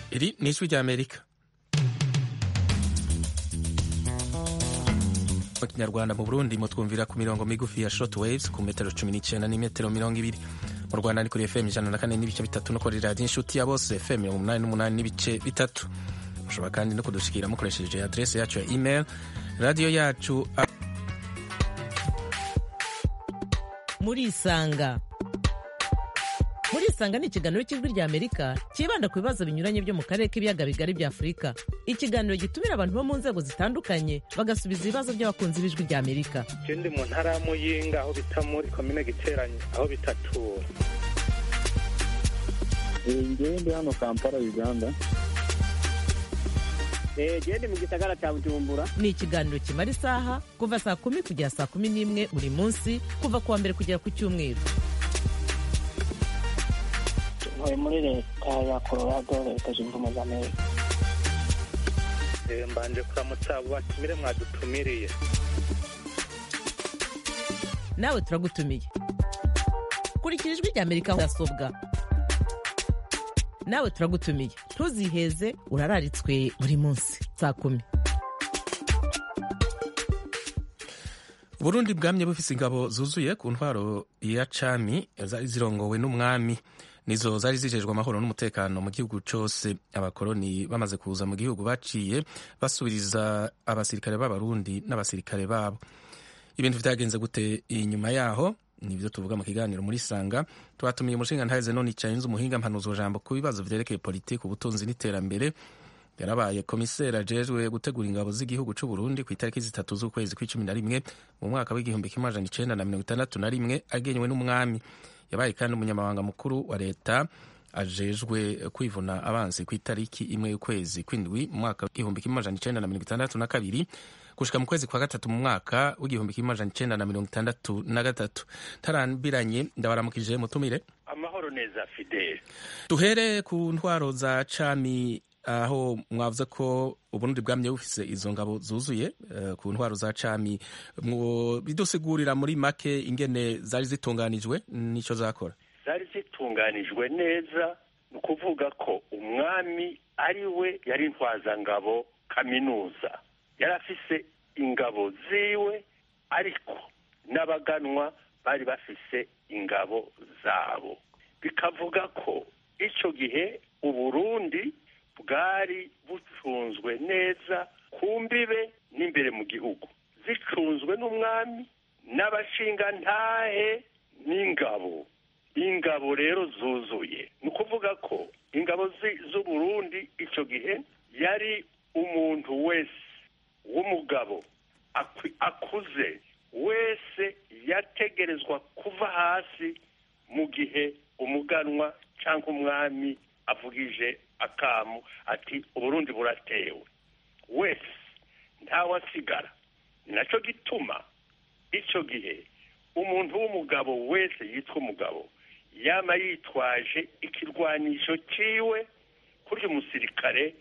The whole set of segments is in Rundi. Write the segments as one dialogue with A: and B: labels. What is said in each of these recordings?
A: Iri ni ijwi ry'Amerika mu kinyarwanda mu burundi mutwumvira ku mirongo migufi ya short waves ku metero cumi n'icyenda n'imetero mirongo ibiri mu rwanda ni kuri fm ijana na kane n'ibice bitatu no kuri radiyo inshuti ya bose fm mirongo umunani n'umunani n'ibice bitatu mushobora kandi no kudushikira mukoresheje adrese yacu ya email radiyo yacu
B: murisanga murisanga ni ikiganiro cy'ijwi rya amerika cyibanda ku bibazo binyuranye byo mu karere k'ibiyaga bigari bya afurika ikiganiro gitumira abantu bo mu nzego zitandukanye bagasubiza ibibazo by'abakunzi b'ijwi rya amerika
C: je ndi mu ntara ya muyinga aho bita muri komine giteranye aho bitatura
D: ngewe ndi hano kampala uganda
E: gende mu gisagara cya bujumbura
B: ni ikiganiro kimara isaha kuva saa kumi kugera saa kumi n'imwe buri munsi kuva ku wa mbere kugera ku cyumweru
F: ntuye muri leta ya colorado leta zunze ubumwe za amerika
C: Eh, mbanje kuramutsa abo batumire mwadutumiriye
B: nawe turagutumiye kurikira ijwi rya amerika aho mudasobwa nawe turagutumiye ntuziheze urararitswe buri munsi saa kumi
A: uburundi bwamye bufise ingabo zuzuye ku ntwaro ya cami zari zirongowe n'umwami nizo zari zijejwe amahoro n'umutekano mu gihugu cose abakoroni bamaze kuza mu gihugu baciye basubiriza abasirikare b'abarundi n'abasirikare babo ibintu vyagenze gute inyuma yaho nivyo tuvuga mu kiganiro muri sanga twatumiye umushinga ntaheze none icayenze umuhinga mpanuzo jambo ku bibazo vyerekeye politiki ubutunzi n'iterambere yarabaye komiseri ajejwe gutegura ingabo z'igihugu c'u Burundi ku itariki zitatu z'ukwezi kw'icumi na rimwe mu mwaka w'igihumbi kimwe amajana icenda na mirongo itandatu na rimwe agenywe n'umwami yabaye kandi umunyamabanga mukuru wa leta ajejwe kwivuna abansi ku itariki imwe y'ukwezi kw'indwi mu mwaka w'igihumbi kimwe amajana icenda na mirongo itandatu na kabiri gushika mu kwezi kwa gatatu mu mwaka w'igihumbi kimwe amajana icenda na mirongo itandatu na gatatu tarambiranye ndabaramukije mutumire
C: amahoro neza fidele
A: duhere ku ntwaro za cami aho mwavuze ko uburundi bwamye bufise izo ngabo zuzuye eh, ku ntwaro za cami mwo bidusigurira muri make ingene zari zitunganijwe nico zakora
G: zari zitunganijwe neza ni ukuvuga ko umwami ari we yari intwazangabo kaminuza yari afise ingabo ziwe ariko n'abaganwa bari bafise ingabo zabo bikavuga ko icyo gihe uburundi bwari bucunzwe neza ku mbibe n'imbere mu gihugu zicunzwe n'umwami n'abashingantahe n'ingabo ingabo rero zuzuye ni ukuvuga ko ingabo zi- z'uburundi icyo gihe yari umuntu wese w'umugabo akwi- akuze wese yategerezwa kuva hasi mu gihe umuganwa cyangwa umwami avugije akamu ati uburundi buratewe wese ntawasigara ni nacyo gituma icyo gihe umuntu w'umugabo wese yitwa umugabo yama yitwaje ikirwanisho ciwe kurya umusirikare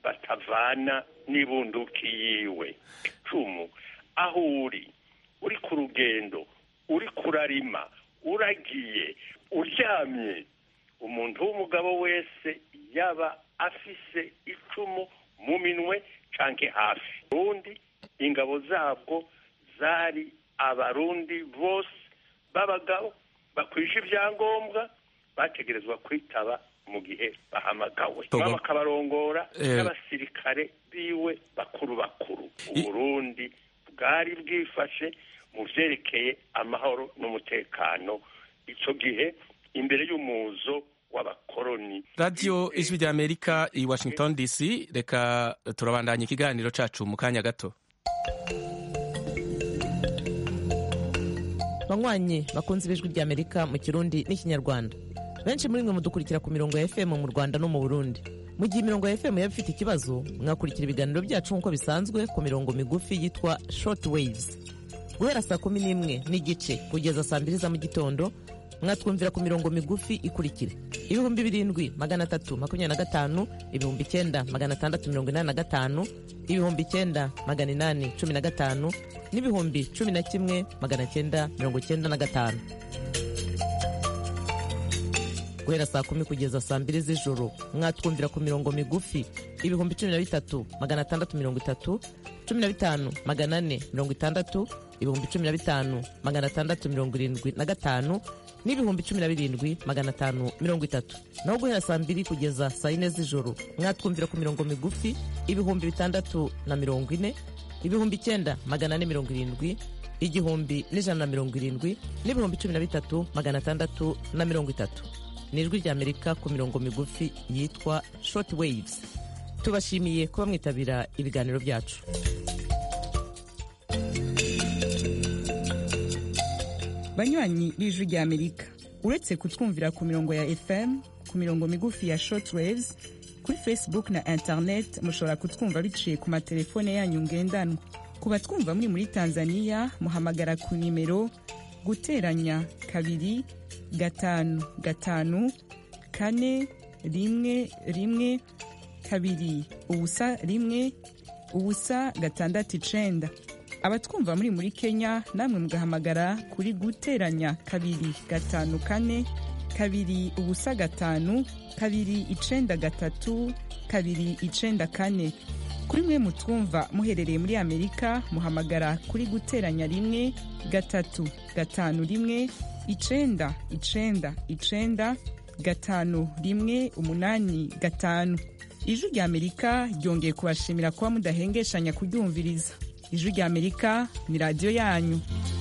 G: batavana n'ibunduki yiwe icumu aho uri uri ku rugendo uri kurarima uragiye uryamye umuntu w'umugabo wese yaba afise icumu mu minwe canke hafi urundi ingabo zabwo zari abarundi bose b'abagabo bakwije ibyangombwa bategerezwa kwitaba mu gihe bahamagawe
A: Togo.
G: mama akabarongora
A: Eh.
G: n'abasirikare biwe bakuru bakuru
A: I-
G: uburundi bwari bwifashe mu vyerekeye amahoro n'umutekano ico gihe imbere y'umuzo w'abakoroni
A: radiyo ijwi rya amerika i washington dc reka turabandanya ikiganiro cacu mu kanya gato
B: banywanyi bakunze ibijwi rya amerika mu kirundi n'ikinyarwanda benshi muri mwe mudukurikira ku mirongo ya fm mu rwanda no mu burundi mu gihe imirongo ya fm yaba ifite ikibazo mwakurikira ibiganiro byacu nk'uko bisanzwe ku mirongo migufi yitwa short waves guhera saa kumi n'imwe n'igice kugeza saa mbiri za mu gitondo mwatwumvira ku mirongo migufi ikurikira ibihumbi birindwi magana atatu makumyabiri na gatanu ibihumbi icyenda magana atandatu mirongo inani na gatanu ibihumbi icyenda magana inani cumi na gatanu n'ibihumbi cumi na kimwe magana cyenda mirongo cyenda na gatanu guhera saa kumi kugeza saa mbiri z'ijoro mwatwumvira ku mirongo migufi ibihumbi cumi na bitatu magana atandatu mirongo itatu cumi na bitanu magana ane mirongo itandatu ibihumbi cumi na bitanu magana atandatu mirongo irindwi na gatanu n'ibihumbi cumi na birindwi magana atanu mirongo itatu naho guhera saa mbiri kugeza saa yine z'ijoro mwatwumvira ku mirongo migufi ibihumbi bitandatu na mirongo ine ibihumbi icyenda magana ane mirongo irindwi igihumbi n'ijana na mirongo irindwi n'ibihumbi cumi na bitatu magana atandatu na mirongo itatu ni ijwi ry'amerika ku mirongo migufi yitwa short waves tubashimiye kuba mwitabira ibiganiro byacu
H: banywanyi b'ijwi ry'amerika uretse kutwumvira ku mirongo ya fm ku mirongo migufi ya short waves kuri facebook na internet mushobora kutwumva biciye ku matelefone yanyu ngendanwa ku batwumva muri muri tanzania muhamagara ku nimero guteranya kabiri gatanu gatanu kane rimwe rimwe kabiri ubusa rimwe ubusa gatandatu icenda abatwumva muri muri kenya namwe mugahamagara kuri guteranya kabiri gatanu kane kabiri ubusa gatanu kabiri icenda gatatu kabiri icenda kane kuri mwe mutwumva muherereye muri amerika muhamagara kuri guteranya rimwe gatatu gatanu rimwe icenda icenda icenda gatanu rimwe umunani gatanu ijwi rya amerika ryongeye kubashimira kuba mudahengeshanya kuryumviriza ijwi rya amerika ni radiyo yanyu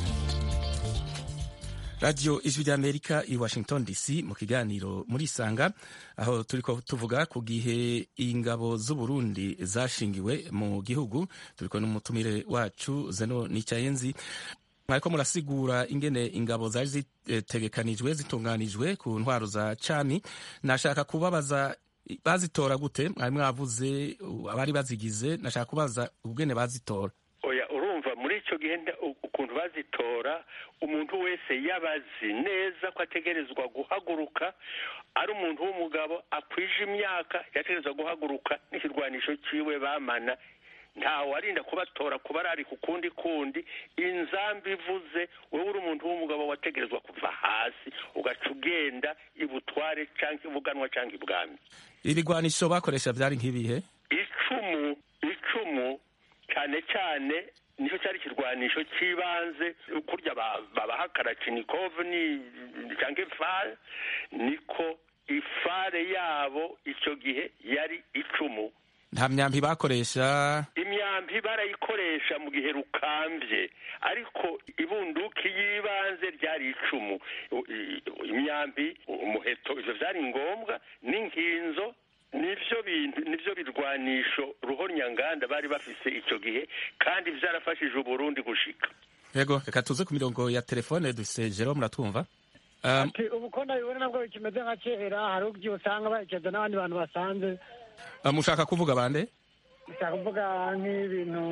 A: radiyo ijwi ry'amerika i washington dc mu kiganiro muri isanga aho turi ko tuvuga ku gihe ingabo z'uburundi zashingiwe mu gihugu turi ko n'umutumire wacu zeno nicyayenzi mwariko murasigura ingene ingabo zari zitegekanijwe zitunganijwe ku ntwaro za cami nashaka kubabaza bazitora gute mwari mwavuze abari bazigize nashaka kubaza ubwene bazitora
G: oya urumva muri icyo gihe ukuntu bazitora umuntu wese yabazi neza ko ategerezwa guhaguruka ari umuntu w'umugabo akwije imyaka yategerezwa guhaguruka n'ikirwanisho cyiwe bamana ntawe arinda kubatora kuba ari ku kundi kundi inzambi ivuze wowe uri umuntu w'umugabo wategerezwa kuva hasi ugaca ugenda ibutware cyangwa ibuganwa cyangwa ibwami
A: ibigwanisho bakoresha byari nk'ibihe
G: icumu icumu cyane cyane nicyo cyari ikirwanisho cy'ibanze kurya babaha karacinikov ni cyangwa ifare niko ifare yabo icyo gihe yari icumu
A: nta myambi bakoresha
G: imyambi barayikoresha mu gihe rukambye ariko ibunduki y'ibanze ryari icumu imyambi umuheto ibyo byari ngombwa n'inkinzo nivyo bintu nivyo birwanisho ruhonyanganda bari bafise icyo gihe kandi byarafashije uburundi gushika
A: yego reka tuze ku mirongo ya telefone dufise jero muratwumva um,
I: ati ubu ko nabibona nabwo bikimeze nka kera hari ubwo usanga baherekeza n'abandi bantu basanze
A: uh, mushaka kuvuga bande
I: ushaka kuvuga nk'ibintu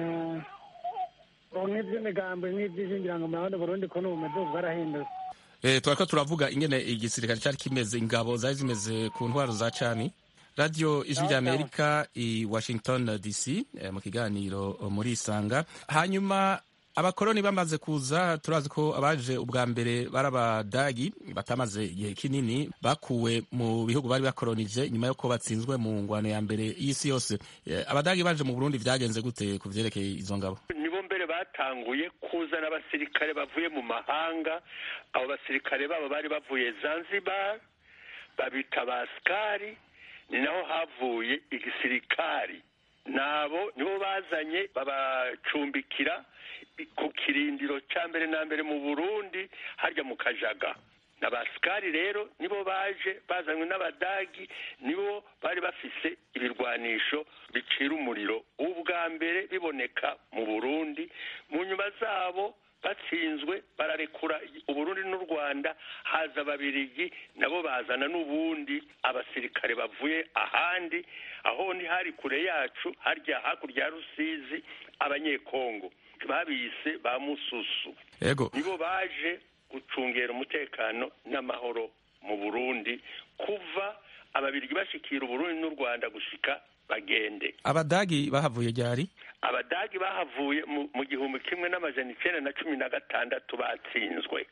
I: nk'iby'imigambo nk'iby'ishingirango mu burundi burundi ko n'ubu bumeze bwarahindutse
A: eh, twariko turavuga ingene igisirikare cari kimeze ingabo zari zimeze ku ntwaro za cami radio ijwi rya amerika i washington dc eh, mu kiganiro muri isanga hanyuma abakoroni bamaze kuza turazi ko abaje ubwa mbere bari abadagi batamaze igihe kinini bakuwe mu bihugu bari bakoronije nyuma y'uko batsinzwe mu ngwano ya mbere y'isi yose Eh, abadagi baje mu burundi vyagenze gute ku vyerekeye izo ngabo
G: nibo mbere batanguye kuzana abasirikare bavuye mu mahanga abo basirikare babo bari bavuye zanzibar babita basikari ni naho havuye igisirikari nabo nibo bazanye babacumbikira ku kirindiro cya mbere na mbere mu burundi harya mu kajaga na basikari rero nibo baje bazanywe n'abadagi nibo bari bafise ibirwanisho bicira umuriro ubwa mbere biboneka mu burundi mu nyuma zabo batsinzwe bararekura uburundi n'u rwanda haza ababirigi nabo bazana n'ubundi abasirikare bavuye ahandi aho ni hari kure yacu harya hakurya ya rusizi abanyekongo babise ba mususu
A: yego
G: nibo baje gucungera umutekano n'amahoro mu burundi kuva ababirigi bashikira uburundi n'u rwanda gushika bagende
A: abadagi bahavuye ryari
G: abadagi bahavuye mu- mu gihumbi kimwe n'amajana icenda na cumi na gatandatu batsinzwe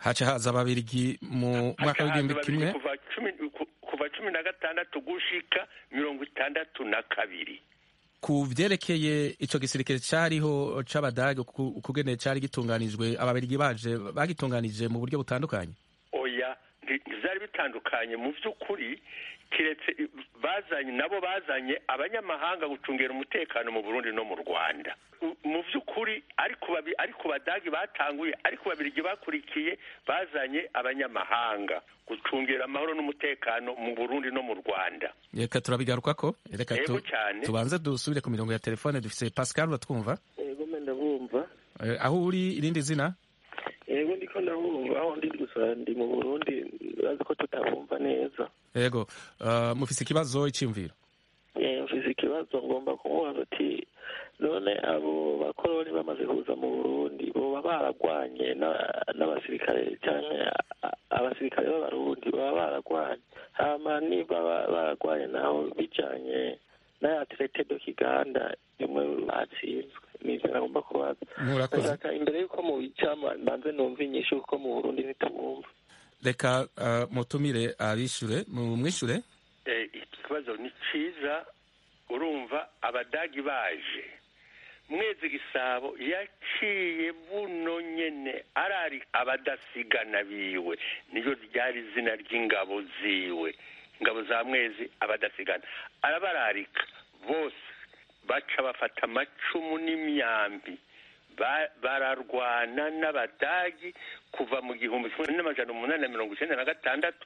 A: haca haza ababirigi mu mwaka w'igihumbi kimwe
G: kuva cumi ku- kuva cumi na gatandatu gushika mirongo itandatu na kabiri
A: ku vyerekeye ico gisirikare cariho c'abadage ku- ukugene cari gitunganijwe ababirigi baje bagitunganije mu buryo butandukanye
G: oya nti- ntivyari bitandukanye mu vy'ukuri kiretse i- bazanye nabo bazanye abanyamahanga gucungera umutekano mu burundi no mu rwanda U- mu vy'ukuri ariko babi- ariko badagi batanguye ariko babirigi bakurikiye bazanye abanyamahanga gucungera amahoro n'umutekano mu burundi no mu rwanda
A: reka turabigarukako reka
G: Yego
A: tu-
G: cyane.
A: tubanze dusubire ku mirongo ya telefone dufise pascal uratwumva
J: yego mbe ndabumva
A: Eh, aho uri irindi zina
J: yego ndiko ndabumva aho ndi gusa ndi mu burundi bazi ko tutabumva neza
A: yego uh, mufise ikibazo iciyumviro
J: Eh, mfise ikibazo ngomba kumubaza ati none abo bakoroni bamaze kuza mu burundi boba baragwanye na- n'abasirikare canke a- abasirikare b'abarundi baba baragwanye hama niba ba- baragwanye naho bijanye n'aya traité de kiganda imwe batsinzwe nivyo nagomba kubaza
A: murakoze
J: ndashaka imbere y'uko mubica mbanze numva inyishu kuko mu burundi ntitumwumva
A: reka uh, mutumire abishure mumwishure
G: Eh, iki kibazo ni cyiza urumva abadagi baje mwezi gisabo yaciye buno nyene arari abadasigana biwe niyo ryari izina ry'ingabo ziwe ingabo za mwezi abadasigana arabararika bose baca bafata amacumu n'imyambi Ba- bararwana n'abadagi kuva mu gihumbi kimwe n'amajana umunani na mirongo icyenda na gatandatu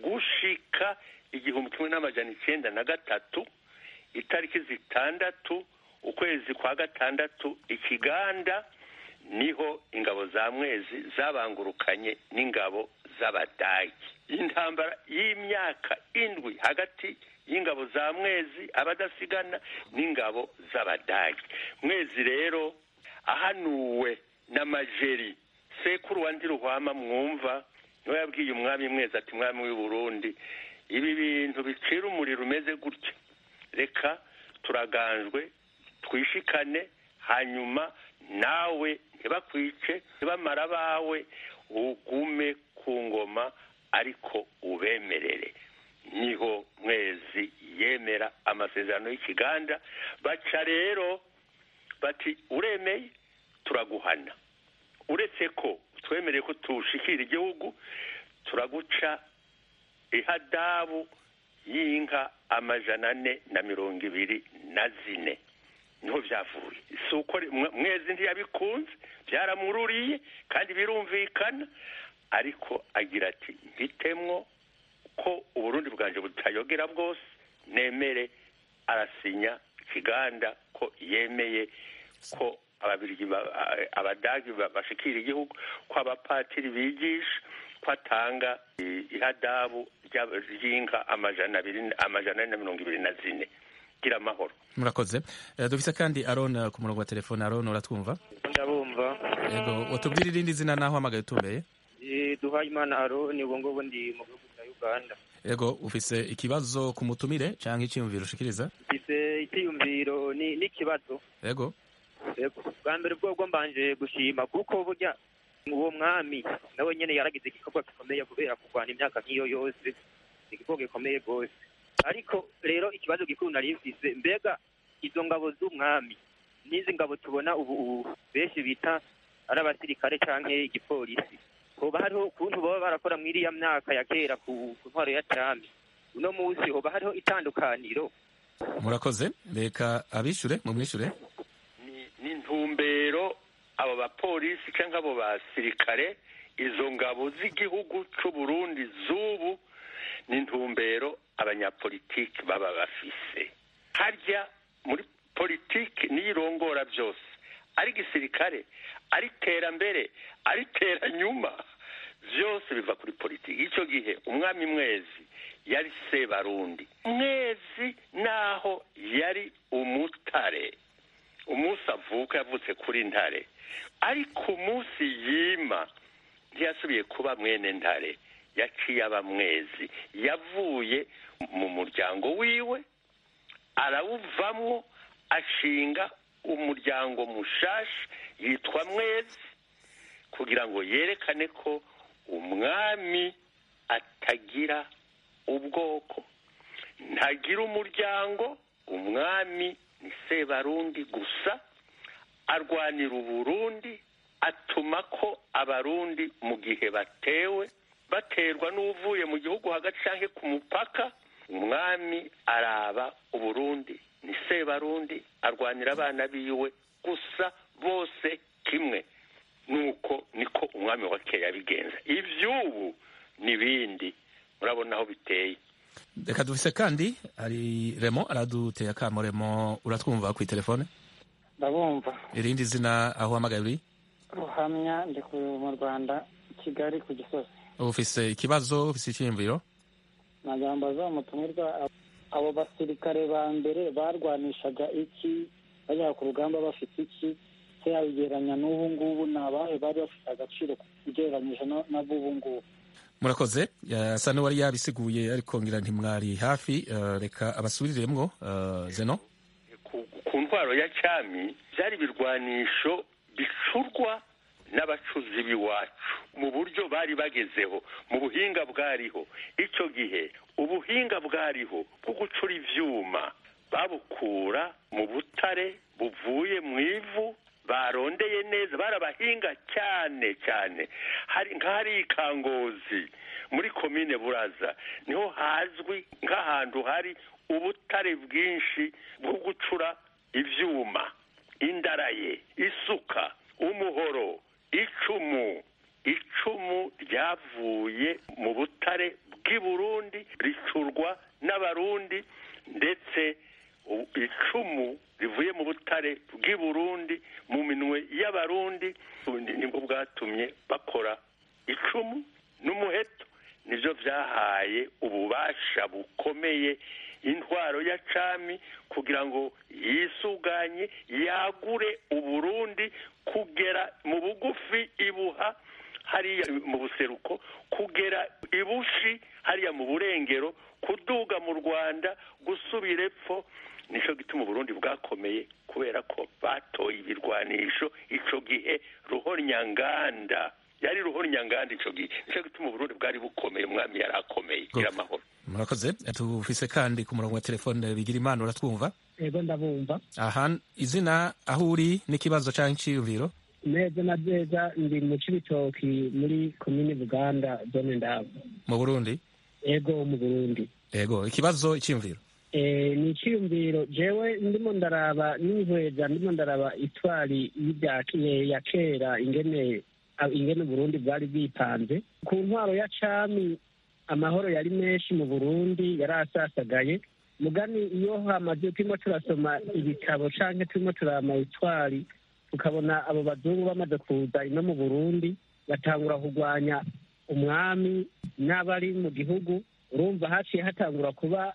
G: gushika igihumbi kimwe n'amajana icyenda na gatatu itariki zitandatu ukwezi kwa gatandatu ikiganda niho ingabo za mwezi zabangurukanye n'ingabo z'abadagi intambara y'imyaka indwi hagati y'ingabo za mwezi abadasigana n'ingabo z'abadagi mwezi rero ahanuwe n'amajeri sekuru wa ndiruhwama mwumva niwe yabwiye umwami mwezi ati mwami w'i burundi ibi bintu bicira umuriro umeze gutya reka turaganjwe twishikane hanyuma nawe ntibakwice ntibamara abawe ugume ku ngoma ariko ubemerere niho mwezi yemera amasezerano y'ikiganda baca rero bati uremeye turaguhana uretse ko twemereye ko tushikira igihugu turaguca ihadabu y'inka amajana ane na mirongo ibiri na zine niho byavuye si uko mwe- mwezi ntiyabikunze byaramururiye kandi birumvikana ariko agira ati mbitemwo ko uburundi bwanje butayogera bwose nemere arasinya ikiganda ko yemeye ko ababirigi ba- a- abadagi ba- bashikira igihugu ko abapatiri bigisha ko atanga i- ihadabu rya- ry'inka amajana abiri amajana ane na mirongo ibiri na zine gira amahoro
A: murakoze Eh, dufise kandi aron eh, ku murongo wa telefone aron uratwumva
K: ndabumva
A: yego watubwira irindi zina naho hamagaye utumbeye
K: Eh, duhaye imana aroni ubu ngubu ndi mu gihugu cya uganda
A: yego ufise ikibazo ku mutumire canke iciyumviro ushikiriza
K: mfise icyiyumviro ni n'ikibazo
A: yego
K: Yego. bwa mbere bwobwo mbanje gushima kuko burya uwo mwami nawe nyene yaragize igikorwa gikomeye kubera kurwana imyaka nk'iyo yose igikorwa gikomeye rwose ariko rero ikibazo gikuru nari mfise mbega izo ngabo z'umwami n'izi ngabo tubona ubu ubu benshi bita ari abasirikare canke igipolisi hoba hariho ukuntu baba barakora muri iriya myaka ya kera ku ku ntwaro ya cami uno munsi hoba hariho itandukaniro
A: murakoze reka abishure mumwishure
G: n'intumbero abo bapolisi cyangwa abo basirikare izo ngabo z'igihugu cy'u Burundi z'ubu n'intumbero abanyapolitiki baba bafise harya muri politiki niyo irongora byose ari gisirikare ari terambere ari teranyuma byose biva kuri politiki icyo gihe umwami mwezi yari sebarundi mwezi naho yari umutare umunsi avuka yavutse kuri ntare ariko umunsi yima ntiyasubiye kuba mwene ntare yaciye aba mwezi yavuye mu muryango wiwe arawuvamwo ashinga umuryango mushasha yitwa mwezi kugira ngo yerekane ko umwami atagira ubwoko ntagira umuryango umwami ni sebarundi gusa arwanira uburundi atuma ko abarundi mu gihe batewe baterwa n'uvuye mu gihugu hagati cyangwa ku mupaka umwami araba uburundi ni sebarundi arwanira abana biwe gusa bose kimwe nuko niko umwami wa kera yabigenza iby'ubu n'ibindi murabona aho biteye
A: reka dufise kandi hari remo araduteye akamo remo uratwumva ku telefone
F: ndabumva
A: irindi zina aho uhamagaye uri
F: ruhamya ndi mu rwanda kigali ku gisozi
A: ufise ikibazo ufise icyiyumviro
F: nagira ngo bazamutumirwa abo basirikare ba mbere barwanishaga iki bajya ku rugamba bafite iki se yabigereranya n'ubu ngubu ni abahe bari bafite agaciro ugereranyije n'ab'ubu ngubu
A: murakoze asa n'uwari yabisiguye ariko ngira ntimwari hafi reka abasubiriremwo zeno
G: ku ntwaro ya cyami byari ibirwanisho bicurwa n'abacuzi b'iwacu mu buryo bari bagezeho mu buhinga bwariho icyo gihe ubuhinga bwariho bwo gucura ibyuma babukura mu butare buvuye mu ivu barondeye neza barabahinga cyane cyane hari nk'ahari ikangozi muri komine buraza niho hazwi nk'ahantu hari ubutare bwinshi bwo gucura ibyuma indaraye isuka umuhoro icumu icumu ryavuye mu butare bw'i burundi ricurwa n'abarundi ndetse icumu rivuye mu butare bw'i burundi mu minwe y'abarundi nibwo bwatumye bakora icumu n'umuheto nibyo byahaye ububasha bukomeye intwaro ya cami kugira ngo yisuganye yagure uburundi kugera mu bugufi ibuha hariya mu buseruko kugera ibushi hariya mu burengero kuduga mu rwanda gusubira epfo nicyo gituma uburundi bwakomeye kubera ko batoye ibirwanisho icyo gihe ruhonyanganda yari ruhonyanganda icyo gihe nicyo gituma uburundi bwari bukomeye umwami yari akomeye gira amahoro
A: murakoze tufise kandi ku murongo wa telefone bigira imana uratwumva
L: yego ndabumva
A: aha izina aho uri n'ikibazo cyangwa icyiyumviro
L: neza na neza ndi mu cibitoki muri komini buganda zone ndabo
A: mu burundi
L: yego mu burundi
A: yego ikibazo icyiyumviro
L: ni icyiyumviro jewe ndimo ndaraba n'inkweza ndimo ndaraba itwari ya kera ingene ingene uburundi bwari bwipanze ku ntwaro ya cami amahoro yari menshi mu burundi yari asasagaye mugani iyo hamaze turimo turasoma ibitabo canke turimo turama itwari tukabona abo bazungu bamaze kuza ino mu burundi batangura kurwanya umwami n'abari mu gihugu urumva haciye hatangura kuba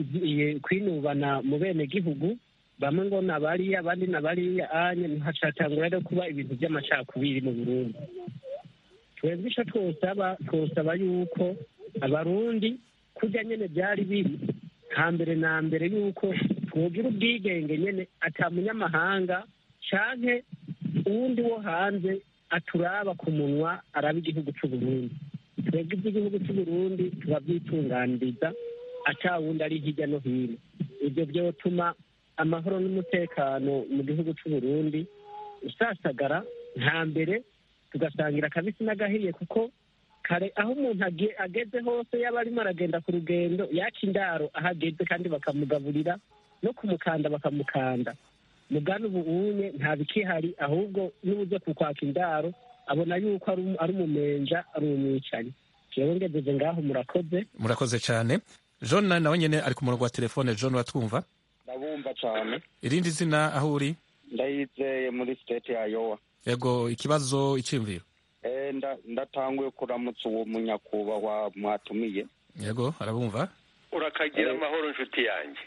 L: kwinubana mu bene gihugu bamwe ngo nabariya abandi nabariya anye hacatangura rero kuba ibintu by'amacakubiri mu burundi twebwe ico twosaba twosaba yuko abarundi kurya nyene byari biri hambere na mbere yuko twogira ubwigenge nyene ata munyamahanga canke uwundi wo hanze aturaba ku munwa araba igihugu c'uburundi twebwe iby'igihugu c'uburundi turabyitunganiriza ata wundi ari hirya no hino ibyo byotuma amahoro n'umutekano mu gihugu c'uburundi usasagara nta mbere tugasangira akabisi n'agahiye kuko kare aho umuntu ageze hose yaba arimo aragenda ku rugendo yaca indaro aho ageze kandi bakamugaburira no kumukanda bakamukanda mugana ubu unye nta bikihari ahubwo n'uburyo kukwaka indaro abona yuko ari umumenja ari umwicanyi jewe ngejeje ngaho murakoze
A: murakoze cyane john nawe nyine ari ku murongo wa telefone john watwumva
D: ndabumva cyane
A: irindi zina aho uri
D: ndayizeye muri state ya yowa
A: yego ikibazo icyiyumviro
D: ndatanguye kuramutsa uwo munyakubahwa mwatumiye
A: yego arabumva
G: urakagira amahoro inshuti yanjye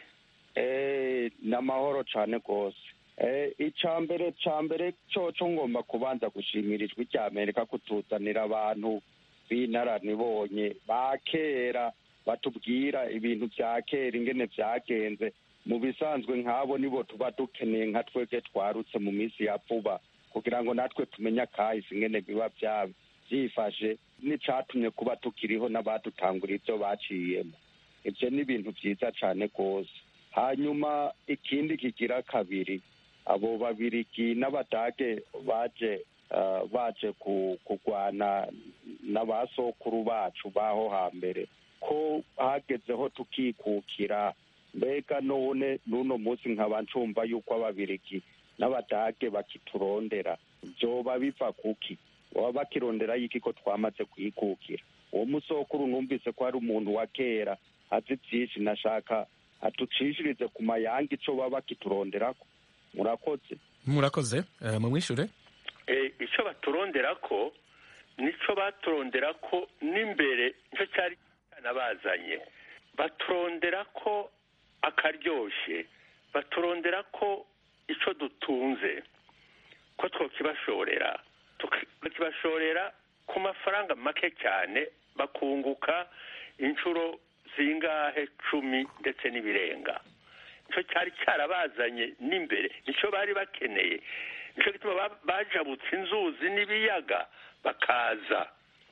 D: ni amahoro cyane rwose icya mbere cya mbere cyo ngomba kubanza gushimira ijwi rya amerika kutuzanira abantu b'inararibonye ba kera batubwira ibintu bya kera ingene byagenze mu bisanzwe nk'abo nibo tuba dukeneye nka twebwe twarutse mu minsi ya vuba kugira ngo natwe tumenye akahise ingene biba byifashe n'icatumye kuba tukiriho n'abadutangura ibyo baciyemo ibyo ni ibintu byiza cyane rwose hanyuma ikindi kigira kabiri abo babirigi n'abadage baje baje kurwana n'abasokuru bacu baho hambere ko hagezeho tukikukira mbega none n'uno munsi nkaba ncumva yuko ababirigi n'abadage bakiturondera byoba biva kuki baba bakirondera y'iki ko twamaze kwikukira uwo musokuru numvise ko ari umuntu wa kera azi byinshi nashaka atucishirize ku mayanga ico baba bakituronderako murakoze
A: murakoze mumwishure
G: icyo baturondera ko nicyo baturondera ko n'imbere nicyo cyari cyanabazanye baturondera ko akaryoshye baturondera ko icyo dutunze ko twakibashorera tukibashorera ku mafaranga make cyane bakunguka inshuro zingahe cumi ndetse n'ibirenga nicyo cyari cyarabazanye n'imbere nicyo bari bakeneye nicyo gituma bajabutse inzuzi n'ibiyaga bakaza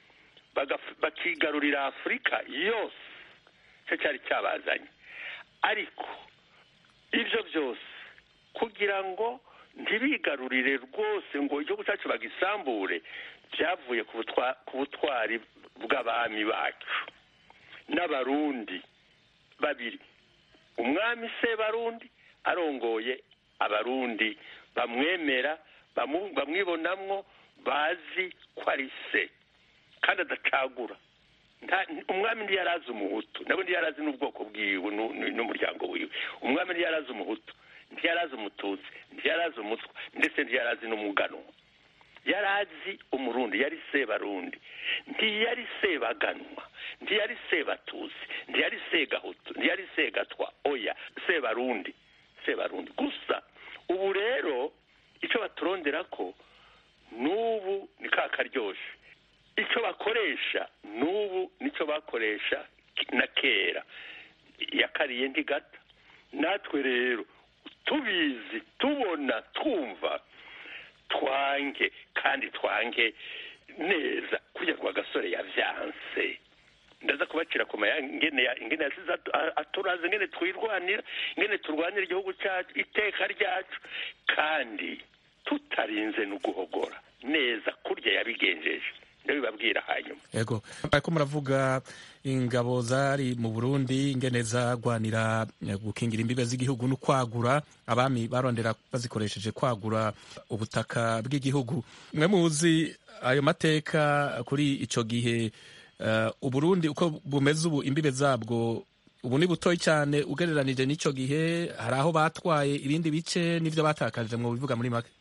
G: bakigarurira afurika yose icyo cyari cyabazanye ariko ibyo byose kugira ngo ntibigarurire rwose ngo igihugu cyacu bagisambure byavuye ku butwari bw'abami bacu n'abarundi babiri umwami se barundi arongoye abarundi bamwemera bamwibonamwo bazi ko ari se kandi adacagura umwami ntiyarazi umuhutu nabo ntiyarazi n'ubwoko bwiwe n'umuryango wiwe umwami ntiyarazi umuhutu ntiyarazi umututsi ntiyarazi umutwa ndetse ntiyarazi n'umuganwa yarazi umurundi yari sebarundi ntiyari sebaganwa ntiyari sebatusi ntiyari segahutu ntiyari segatwa oya sebarundi sebarundi gusa ubu rero icyo baturondera ko n'ubu ni ka karyoshye icyo bakoresha n'ubu nicyo bakoresha na kera yakariye ntigata natwe rero tubizi tubona twumva twange kandi twange neza kugira ngo agasore yavyanse ndaza kubacira ku maya ingene ingene yasize aturaze ingene twirwanira ingene turwanira igihugu cyacu iteka ryacu kandi tutarinze no guhogora neza kurya yabigenjeje ndabibabwira hanyuma
A: yego ariko muravuga ingabo zari mu burundi ingene zagwanira gukingira imbibe z'igihugu no kwagura abami barondera bazikoresheje kwagura ubutaka bw'igihugu mwe muzi ayo mateka kuri ico gihe uh, uburundi uko bumeze ubu imbibe zabwo ubu ni butoyi cyane ugereranije n'ico gihe hari aho batwaye ibindi bice n'ivyo batakaje mu bivuga muri make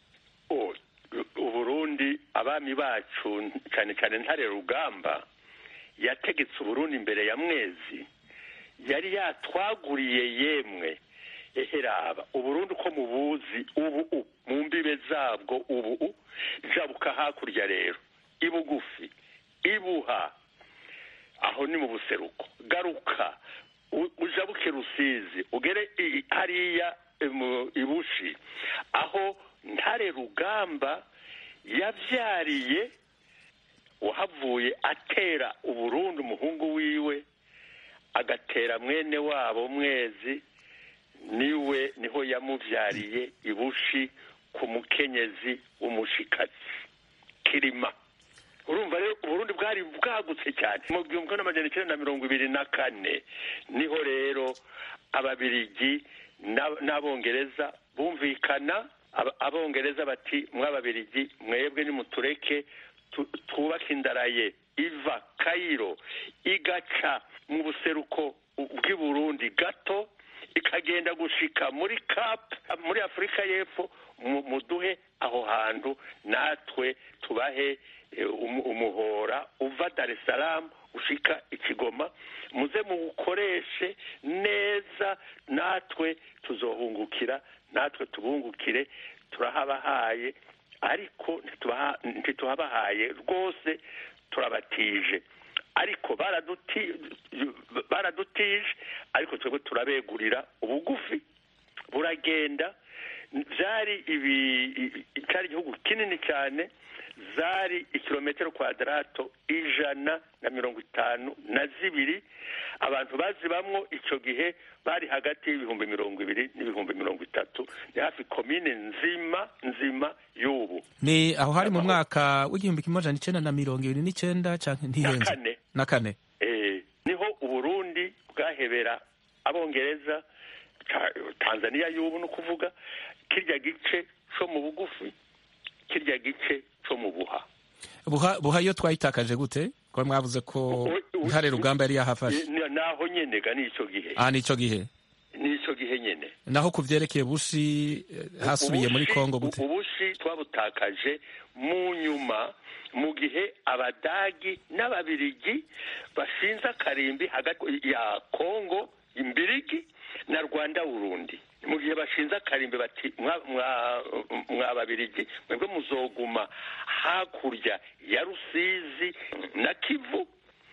G: abami bacu cyane cyane ntare rugamba yategetse uburundi imbere ya mwezi yari yatwaguriye yemwe eheraba uburundi uko mubuzi ubu mu mbibe zabwo ubu jabuka hakurya rero ibugufi ibuha aho ni mu buseruko garuka ujabuke rusizi ugere hariya ibushi aho ntare rugamba yabyariye uhavuye atera uburundi umuhungu wiwe agatera mwene wabo mwezi niwe niho yamubyariye ibushi ku mukenyezi w'umushikazi kirima urumva rero uburundi bwari bwagutse cyane mu gihumbi n'amajana icyenda na mirongo ibiri na kane niho rero ababirigi n'abongereza bumvikana abongereza bati mw'ababirigi mwebwe nimutureke twubake indaraye iva kayiro igaca mu buseruko bw'i burundi gato ikagenda gushika muri cap muri afurika y'epfo muduhe aho hantu natwe tubahe umuhora uva dar es salaam ushika ikigoma muze muwukoreshe neza natwe tuzohungukira natwe tubungukire turahabahaye ariko ntituhabahaye rwose turabatije ariko baradutije ariko twebwe turabegurira ubugufi buragenda byari ibi i- cyari igihugu kinini cyane zari ikilometero kwadarato ijana na mirongo itanu na zibiri abantu bazibamwo icyo gihe bari hagati y'ibihumbi mirongo ibiri n'ibihumbi mirongo itatu ni hafi komine nzima nzima y'ubu
A: ni aho hari mu mwaka w'igihumbi kimwe amajana icenda na mirongo ibiri n'icenda canke
G: na
A: ntihenze
G: kane
A: na kane
G: eh, niho uburundi bwahebera abongereza Ta- tanzania y'ubu ni ukuvuga kirya gice co mu bugufi kirya gice co mu buha
A: buha buha iyo twayitakaje gute ko mwavuze ko ntare rugamba yari yahafashe
G: Ni- naho nyene ga n'ico gihe
A: ah nico gihe
G: n'ico gihe nyene
A: naho ku vyerekeye bushi eh, hasubiye muri
G: Ubushi-
A: kongo gute
G: ubushi twabutakaje mu nyuma mu gihe abadagi n'ababirigi bashinze akarimbi hagati ya kongo imbirigi na rwanda burundi mu gihe bashinze akarimbi bati mwa- mwa- mwa babirigi mwebwe muzoguma hakurya ya rusizi na kivu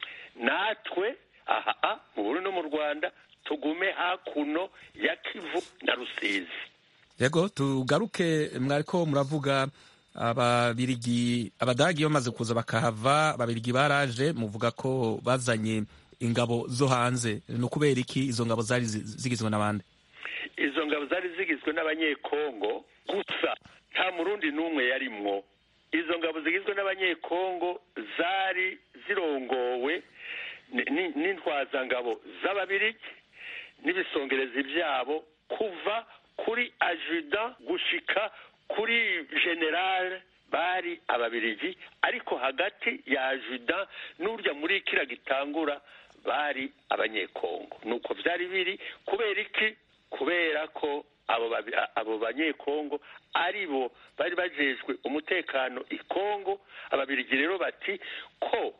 G: natwe aha mu burundi no mu rwanda tugume hakuno ya kivu na rusizi
A: yego tugaruke mwariko muravuga ababirigi abadagi bamaze kuza bakahava ababirigi baraje muvuga ko bazanye ingabo zo hanze ni ukubera iki izo ngabo zari zi- zigizwe n'abandi
G: izo ngabo zari zigizwe n'abanyekongo gusa nta murundi n'umwe yarimwo izo ngabo zigizwe n'abanyekongo zari zirongowe ni- ni- n'intwazangabo z'ababirigi n'ibisongerezi byabo kuva kuri ajuda gushika kuri generale bari ababirigi ariko hagati ya ajuda n'urya muri kira gitangura bari abanyekongo nuko byari biri kubera iki kubera ko abo babi- a- abo banyekongo ari bo bari bajejwe umutekano i kongo ababirigi rero bati ko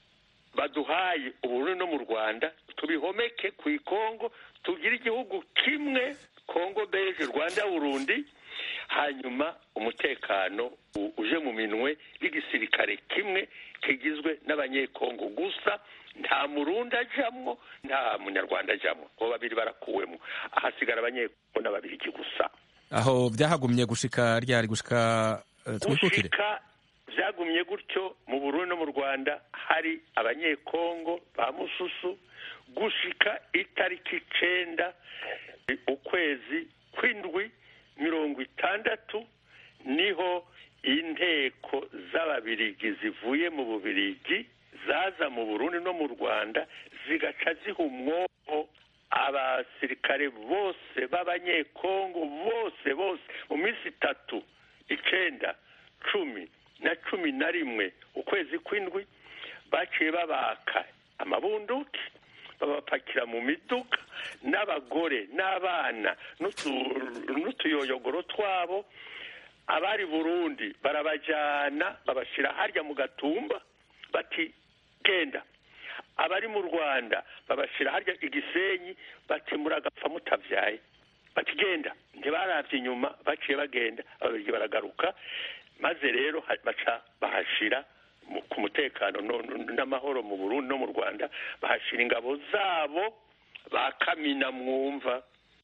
G: baduhaye uburundi no mu rwanda tubihomeke ku ikongo tugire igihugu kimwe kongo beje rwanda burundi hanyuma umutekano u- uje mu minwe y'igisirikare kimwe kigizwe n'abanyekongo gusa nta murundi ajamwo nta munyarwanda ajamwo abo babiri barakuwemo ahasigara abanyekongo n'ababirigi gusa
A: aho byahagumye gushika ryari gushika eh, twikukire
G: gushika byagumye gutyo mu burundi no mu rwanda hari abanyekongo ba mususu gushika itariki icenda eh, ukwezi kw'indwi mirongo itandatu niho inteko z'ababirigi zivuye mu bubirigi zaza mu burundi no mu rwanda zigaca ziha umwobo abasirikare bose b'abanyekongo bose bose mu minsi itatu icenda cumi na cumi na rimwe ukwezi kw'indwi baciye babaka amabunduki babapakira mu miduga n'abagore n'abana n'utu- n'utuyoyogoro twabo abari burundi barabajyana babashyira harya mu gatumba bati genda abari mu rwanda babashyira harya igisenyi bati muragapfa mutabyaye bati genda ntibarabye inyuma baciye bagenda ababirigi baragaruka maze rero ha- baca bahashira mu- ku mutekano no- no- n'amahoro mu burundi no mu rwanda bahashira ingabo zabo ba kamina mwumva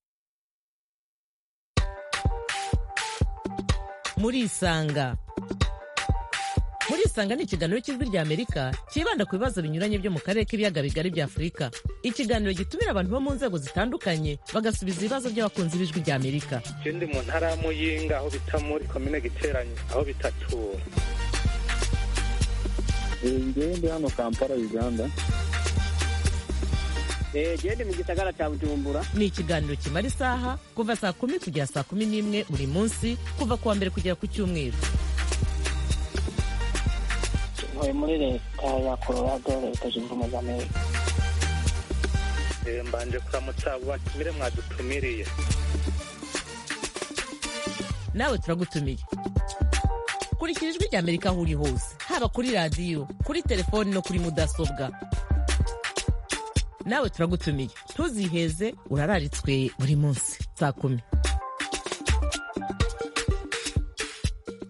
B: murisanga murisanga ni ikiganiro cy'ijwi rya amerika cyibanda ku bibazo binyuranye byo mu karere k'ibiyaga bigari bya afurika ikiganiro gitumira abantu bo mu nzego zitandukanye bagasubiza ibibazo by'abakunzi b'ijwi rya amerika
C: je ndi mu ntara ya muyinga aho bita muri komine giteranyi aho bitatura
F: ngewe ndi hano kampala uganda
E: gende mu gisagara cya bujumbura
B: ni ikiganiro kimara isaha kuva saa kumi kugera saa kumi n'imwe buri munsi kuva ku wa mbere kugera ku cyumweru
F: ntuye muri leta ya colorado leta zunze ubumwe za amerika
C: Eh, mbanje kuramutsa abo batumire mwadutumiriye
B: nawe turagutumiye kurikira ijwi rya amerika aho uri hose haba kuri radiyo kuri telefoni no kuri mudasobwa nawe turagutumiye ntuziheze urararitswe buri munsi saa kumi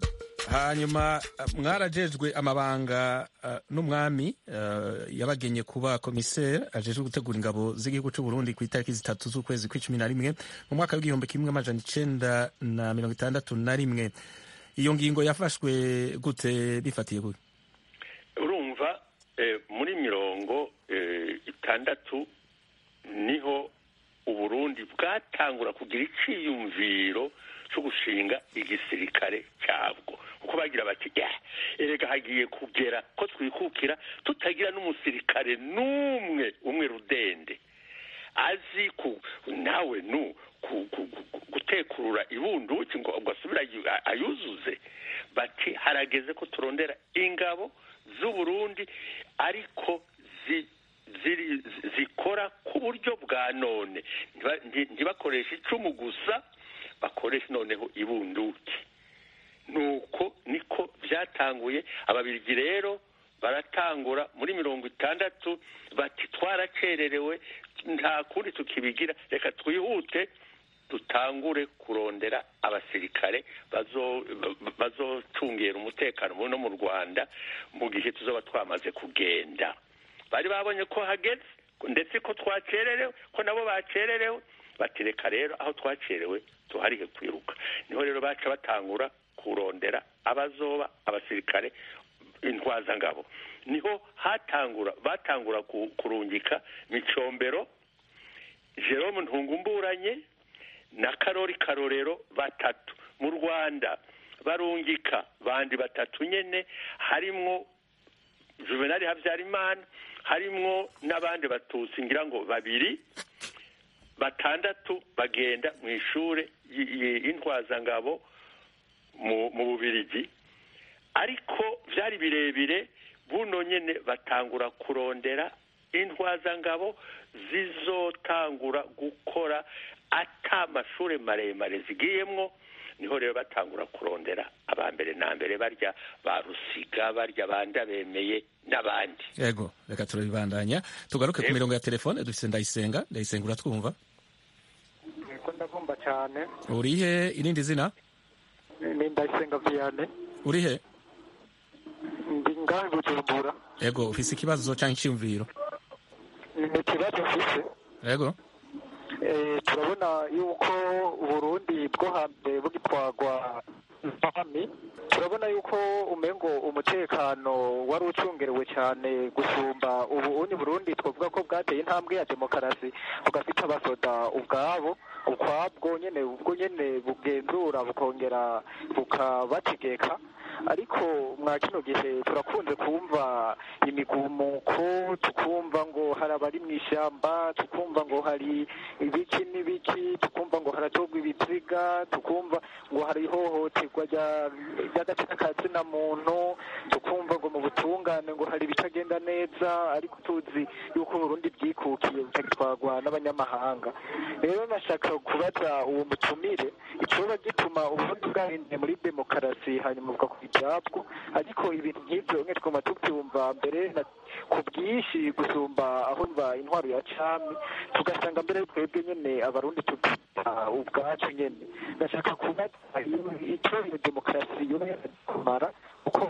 A: hanyuma mwarajejwe amabanga uh, n'umwami uh, yabagenye kuba komiseri ajejwe gutegura ingabo z'igihugu cy'u Burundi ku itariki zitatu z'ukwezi kw'icumi na rimwe mu mwaka w'igihumbi kimwe amajana icenda na mirongo itandatu na rimwe iyo ngingo yafashwe gute bifatiye gute
G: urumva eh, muri mirongo eh, itandatu niho uburundi bwatangura kugira iciyumviro cyo gushinga igisirikare cyabwo kuko bagira bati "Yeah, erega hagiye kugera ko twikukira tutagira n'umusirikare n'umwe umwe rudende azi ku nawe nu ku- ku- ku- gutekurura ibunduki ngo ngo asubire ayu- ayuzuze bati harageze ko turondera ingabo z'uburundi ariko zi ziri zikora ku buryo bwa none Ntiba- nti- ntibakoreshe icumu gusa bakoresha noneho ibunduki nuko niko byatanguye ababirigi rero baratangura muri mirongo itandatu bati twaracererewe nta kundi tukibigira reka twihute dutangure kurondera abasirikare bazo- bazocungera umutekano no mu rwanda mu gihe tuzaba twamaze kugenda bari babonye ko hageze ndetse ko twacererewe ko nabo bacererewe bati reka rero aho twacerewe tuharihe kwiruka niho rero baca batangura kurondera abazoba abasirikare intwazangabo niho hatangura batangura ku- kurungika micombero jerome ntungumburanye na karori karorero batatu mu rwanda barungika bandi batatu nyene harimwo juvenali habyarimana harimwo n'abandi batutsi ngira ngo babiri batandatu bagenda mu ishure y- y- y'intwazangabo mu mu bubirigi ariko byari birebire buno nyene batangura kurondera intwazangabo zizotangura gukora ata amashure maremare zigiyemwo niho rero batangura kurondera abambere na mbere barya ba rusiga barya banda bemeye n'abandi
A: yego reka turabibandanya tugaruke ku
G: Yego.
A: mirongo ya telefone dufise ndayisenga ndayisenga uratwumva
M: ko ndagomba cyane
A: urihe irindi zina
M: ni ndayisenga viyane
A: urihe
M: ndi ngaho i bujumbura
A: yego ufise ikibazo cyangwa icyumviro
M: ni ikibazo mfise
A: yego
M: Eh, turabona yuko uburundi bwo hambere bugitwagwa mpami turabona yuko umengo umutekano wari ucungerewe cyane gusumba ubu uni burundi twavuga ko bwateye intambwe ya demokarasi bugafite abasoda ubwabo ukwabwo nyene ubwo nyene bugenzura bukongera bukabategeka ariko mwa kino gihe turakunze kumva imigumuko tukumva ngo hari abari mu ishyamba tukumva ngo hari ibiki n'ibiki tukumva ngo haratorwa ibiziga tukumva ngo hari ihohoterwa rya- ry'agatsina ka zina muntu tukumva ngo mu butungane ngo hari ibitagenda neza ariko tuzi yuko uburundi bwikukiye butagitwarwa n'abanyamahanga rero nashaka kubaza uwo mutumire icoba gituma uburundi bwahinduye muri demokarasi hanyuma bugakora ibyabwo ariko ibintu nk'ibyo mwe twuma tubyumva mbere na- ku bwinshi gusumba aho mva intwaro ya cami tugasanga mbere twebwe nyene abarundi tubyita ubwacu nyene ndashaka kubaza iyo- ico iyo demokarasi yoba yarakumara kuko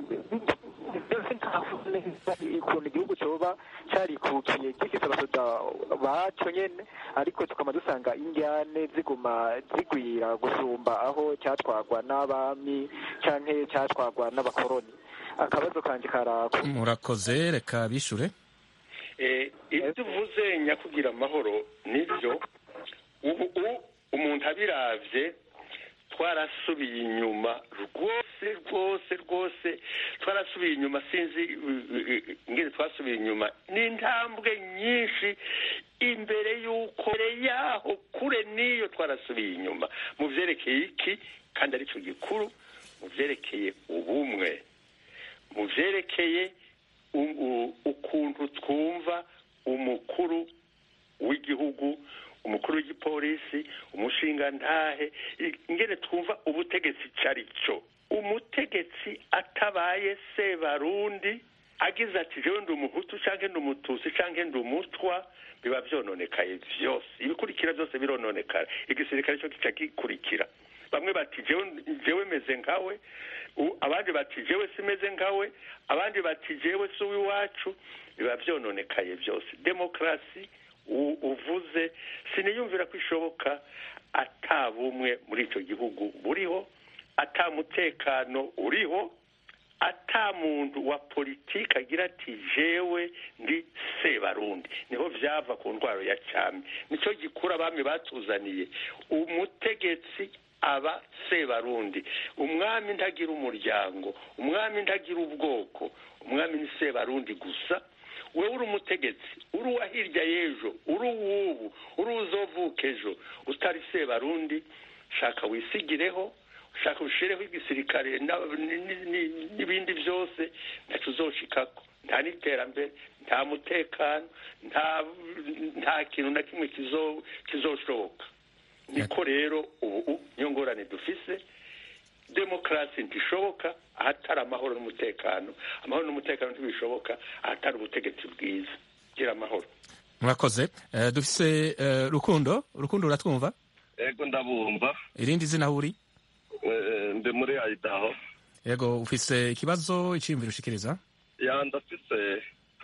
M: mbese ntavuga neza ukuntu igihugu coba carikukiye gifise abasoda baco nyene ariko tukaba dusanga indyane ziguma zigwira gusumba aho cyatwagwa n'abami canke cyatwagwa n'abakoroni akabazo kanje karako
A: murakoze reka bishure
G: Eh, ibyo uvuze nyakugira amahoro nibyo ubu u- umuntu abiravye twarasubiye inyuma rwose rwose rwose twarasubiye inyuma sinzi uh, uh, ingene twasubiye inyuma ni intambwe nyinshi imbere y'uko mbere yaho kure n'iyo twarasubiye inyuma mu vyerekeye iki kandi aricyo gikuru mu vyerekeye ubumwe mu vyerekeye u- u- ukuntu twumva umukuru w'igihugu umukuru w'igipolisi umushingantahe i- ingene twumva ubutegetsi cari cyo umutegetsi atabaye sebarundi agize ati jewe ndi umuhutu canke ndi umututsi canke ndi umutwa biba vyononekaye vyose ibikurikira byose birononekara igisirikare cyo kica gikurikira bamwe bati jewe meze nkawe abandi bati jewe simeze nkawe abandi bati jewe si uw'iwacu biba byononekaye byose demokarasi uvuze siniyumvira ko ishoboka ata bumwe muri icyo gihugu buriho ata mutekano uriho ata muntu wa politiki agira ati jewe ndi sebarundi niho byava ku ndwara ya cyami nicyo gikura abami batuzaniye umutegetsi aba sebarundi umwami ntagira umuryango umwami ntagira ubwoko umwami ni sebarundi gusa wowe uri umutegetsi uri uwa hirya y'ejo uri uw'ubu uri uzovuka ejo utari sebarundi shaka wisigireho ushaka ushireho igisirikare n'ibindi byose ntacyo uzoshikako nta n'iterambere nta mutekano nta kintu na kimwe kizoshoboka niko rero ubu niyo ngorane dufise demokarasi ntishoboka ahatari amahoro n'umutekano amahoro n'umutekano ntibishoboka ahatari ubutegetsi bwiza gira amahoro
A: murakoze dufise rukundo rukundo uratwumva
N: yego ndabumva
A: irindi zina aho uri
N: ndi muri ayidaho
A: yego ufise ikibazo icyiyumviro ushikiriza
N: ya ndafise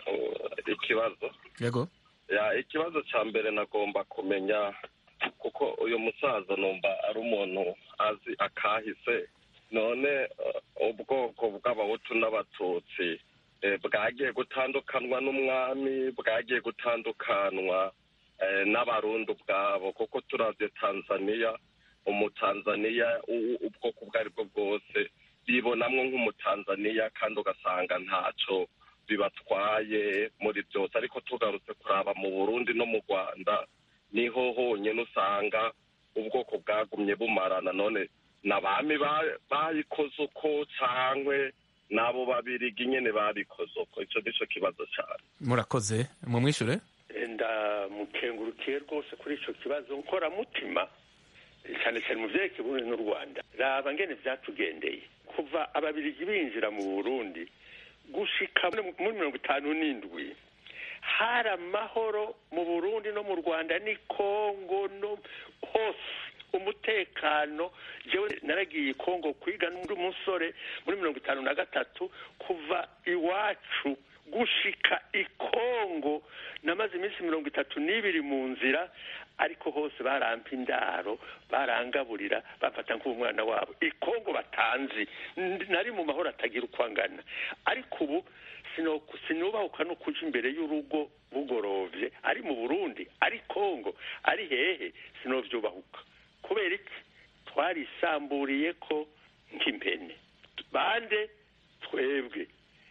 N: ikibazo
A: yego
N: ya ikibazo cya mbere nagomba kumenya kuko uyu musaza numva ari umuntu azi akahise none ubwoko bw'abahutu n'abatutsi bwagiye gutandukanwa n'umwami bwagiye gutandukanwa n'abarundi ubwabo kuko turavye tanzaniya umutanzaniya ubwoko ubwo ari bwo bwose bibonamwo nk'umutanzaniya kandi ugasanga ntaco bibatwaye muri byose ariko tugarutse kuraba mu burundi no mu rwanda niho honyine usanga ubwoko bwagumye bumarana none n'abami bayikoze uko cankwe n'abo babirigi nyene babikoze uko ico nico kibazo cane
A: murakoze mumwishure
G: ndamukengurukiye rwose kuri ico kibazo nkoramutima cyane cyane mu vyerekeye uburundi n'u rwanda raba ngene vyatugendeye kuva ababirigi binjira mu burundi gushika muri mirongo itanu n'indwi hari amahoro mu burundi no mu rwanda ni kongo no hose umutekano jewe naragiye kongo kwiga n'undi musore muri mirongo itanu na gatatu kuva iwacu gushika ikongo namaze iminsi mirongo itatu n'ibiri mu nzira ariko hose barampa indaro barangaburira bafata nk'umwana wabo ikongo batanzi nari mu mahoro atagira uko angana ariko ubu sinubahuka no kuja imbere y'urugo bugorovye ari mu burundi ari kongo ari hehe sinovyubahuka kubera iki twarisamburiye ko nk'impene bande twebwe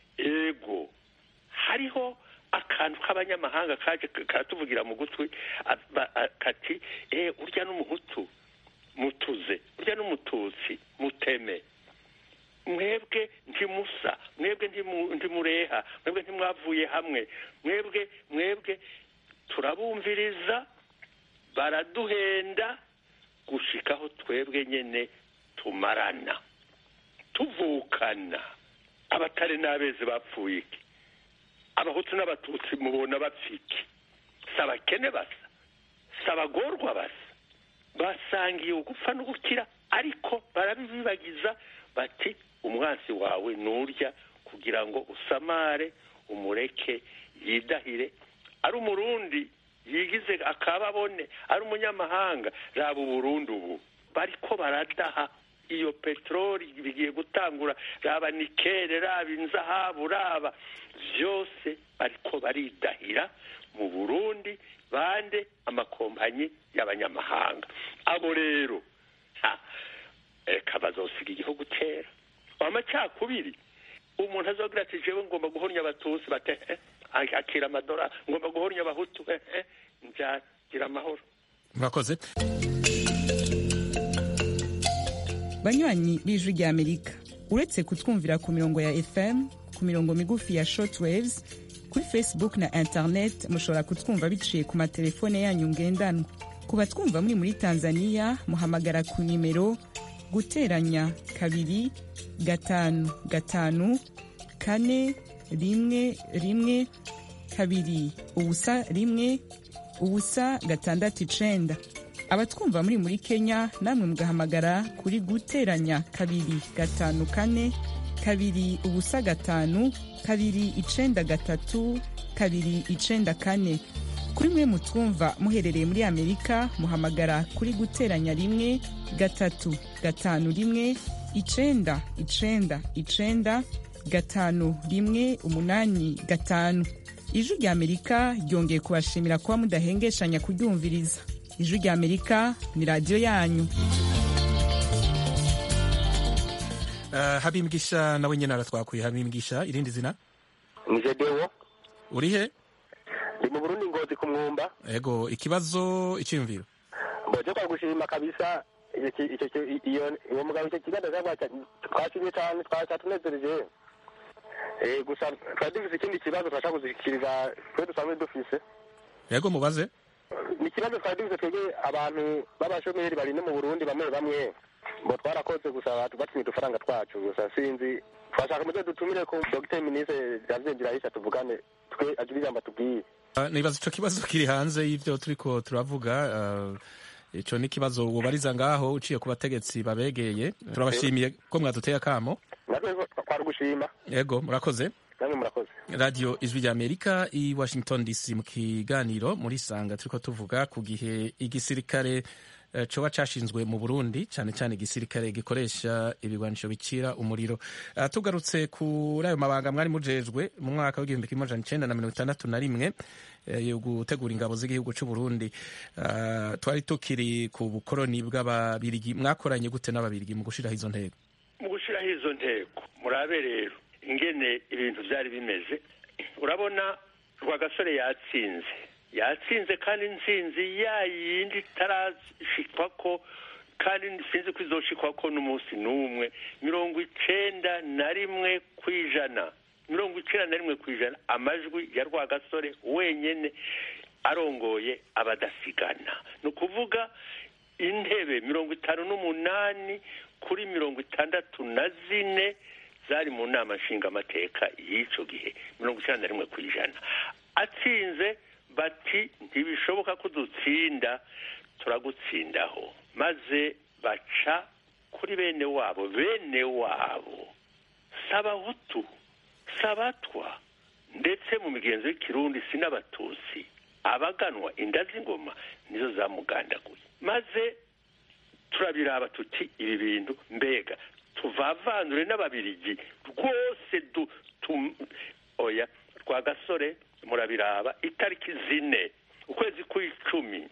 G: ego hariho akantu k'abanyamahanga kaje karatuvugira mu gutwi kati eh urya n'umuhutu mutuze urya n'umututsi muteme mwebwe ntimusa mwebwe ntimureha mwebwe ntimwavuye hamwe mwebwe mwebwe turabumviriza baraduhenda gushikaho twebwe nyene tumarana tuvukana abatari n'abezi bapfuye iki abahutu n'abatutsi mubona bapfiki si abakene basa si abagorwa basa basangiye ugupfa n'ugukira ariko barabibibagiza bati umwansi wawe nurya kugira ngo usamare umureke yidahire ari umurundi yigize akababone ari umunyamahanga raba uburundi ubu bariko baradaha iyo peteroli bigiye gutangura raba nikere raba inzahabu raba byose bariko baridahira mu burundi bande amakompanyi y'abanyamahanga abo rero reka bazosiga igihugu kera amacakubiri umuntu azogira ati jewe ngomba guhornya abatutsi bate akira amadora ngomba guhornya abahutu nzagira amahoro
A: murakoze
H: banywanyi b'ijwi rya amerika uretse kutwumvira ku mirongo ya fm ku mirongo migufi ya shortwaves kuri facebook na internet mushobora kutwumva biciye ku matelefone yanyu ngendanwa ku batwumva muri muri tanzania muhamagara ku nimero guteranya kabiri gatanu gatanu kane rimwe rimwe kabiri ubusa rimwe ubusa gatandatu icenda abatwumva muri muri kenya namwe mugahamagara kuri guteranya kabiri gatanu kane kabiri ubusa gatanu kabiri icenda gatatu kabiri icenda kane kuri mwe mutwumva muherereye muri amerika muhamagara kuri guteranya rimwe gatatu gatanu rimwe icenda icenda icenda gatanu rimwe umunani gatanu ijwi rya amerika ryongeye kubashimira kuba mudahengeshanya kuryumviriza ijwi rya amerika ni radiyo yanyu
A: Uh, habimbwisha nawe nyene aratwakuye habimbwisha irindi zina
O: ni jedewo
A: uri he
O: ndi mu burundi ngozi ku mwumba
A: ego ikibazo iciyumviro
O: mboje kwa gushima kabisa iki- icyo ki- iyo uwo mugabo icyo kiganiro twashimye cyane twatunezereje Eh, gusa twari dufise ikindi kibazo turashaka kuzikiriza twe dusanzwe dufise
A: ego mubaze
O: ni ikibazo twari dufise twebwe abantu b'abashomeri bari no mu burundi bamwe bamwe ngo twarakoze gusa batumye udufaranga twacu gusa sinzi twashaka muze dutumire ku dogiteri minisitiri janvier ndirahisha tuvugane twe agire ijambo atubwiye
A: Uh, nibaza ico kibazo kiri hanze y'ivyo turiko turavuga uh, ico ni ikibazo wobariza ngaho uciye ku bategetsi babegeye turabashimiye ko mwaduteye akamo
O: natwe twari gushima
A: ego murakoze
O: namwe murakoze
A: radio ijwi rya amerika i washington dc mu kiganiro muri sanga turiko tuvuga ku gihe igisirikare eh, coba cashinzwe mu burundi cane cane igisirikare gikoresha ibigwanisho bicira umuriro uh, tugarutse kuri ayo mabanga mwari mujejwe mu mwaka w'igihumbi kimwe amajana icenda na mirongo itandatu na rimwe eh, yo gutegura ingabo z'igihugu c'uburundi uh, twari tukiri ku bukoroni bw'ababirigi mwakoranye gute n'ababirigi mu gushiraho izo ntego
G: mu gushyiraho izo ntego murabe rero ingene ibintu byari bimeze urabona rwagasore yatsinze yatsinze kandi intsinzi ya yindi itarashikwa ko kandi sinzi ko izoshikwa ko n'umunsi n'umwe mirongo icenda na rimwe ku ijana mirongo icenda na rimwe ku ijana amajwi ya rwagasore wenyene arongoye abadasigana ni ukuvuga intebe mirongo itanu n'umunani kuri mirongo itandatu na zine zari mu nama nshingamateka y'icyo gihe mirongo icyenda na rimwe ku ijana atsinze bati ntibishoboka ko dutsinda turagutsindaho maze baca kuri bene wabo bene wabo sabahutu sabatwa ndetse mu migenzo y'ikirundi si n'abatutsi abaganwa inda z'ingoma nizo zamugandaguye maze turabiraba tuti ibi bintu mbega tuvavanure n'ababirigi rwose du tu oya rwa gasore murabiraba itariki zine ukwezi kw'icumi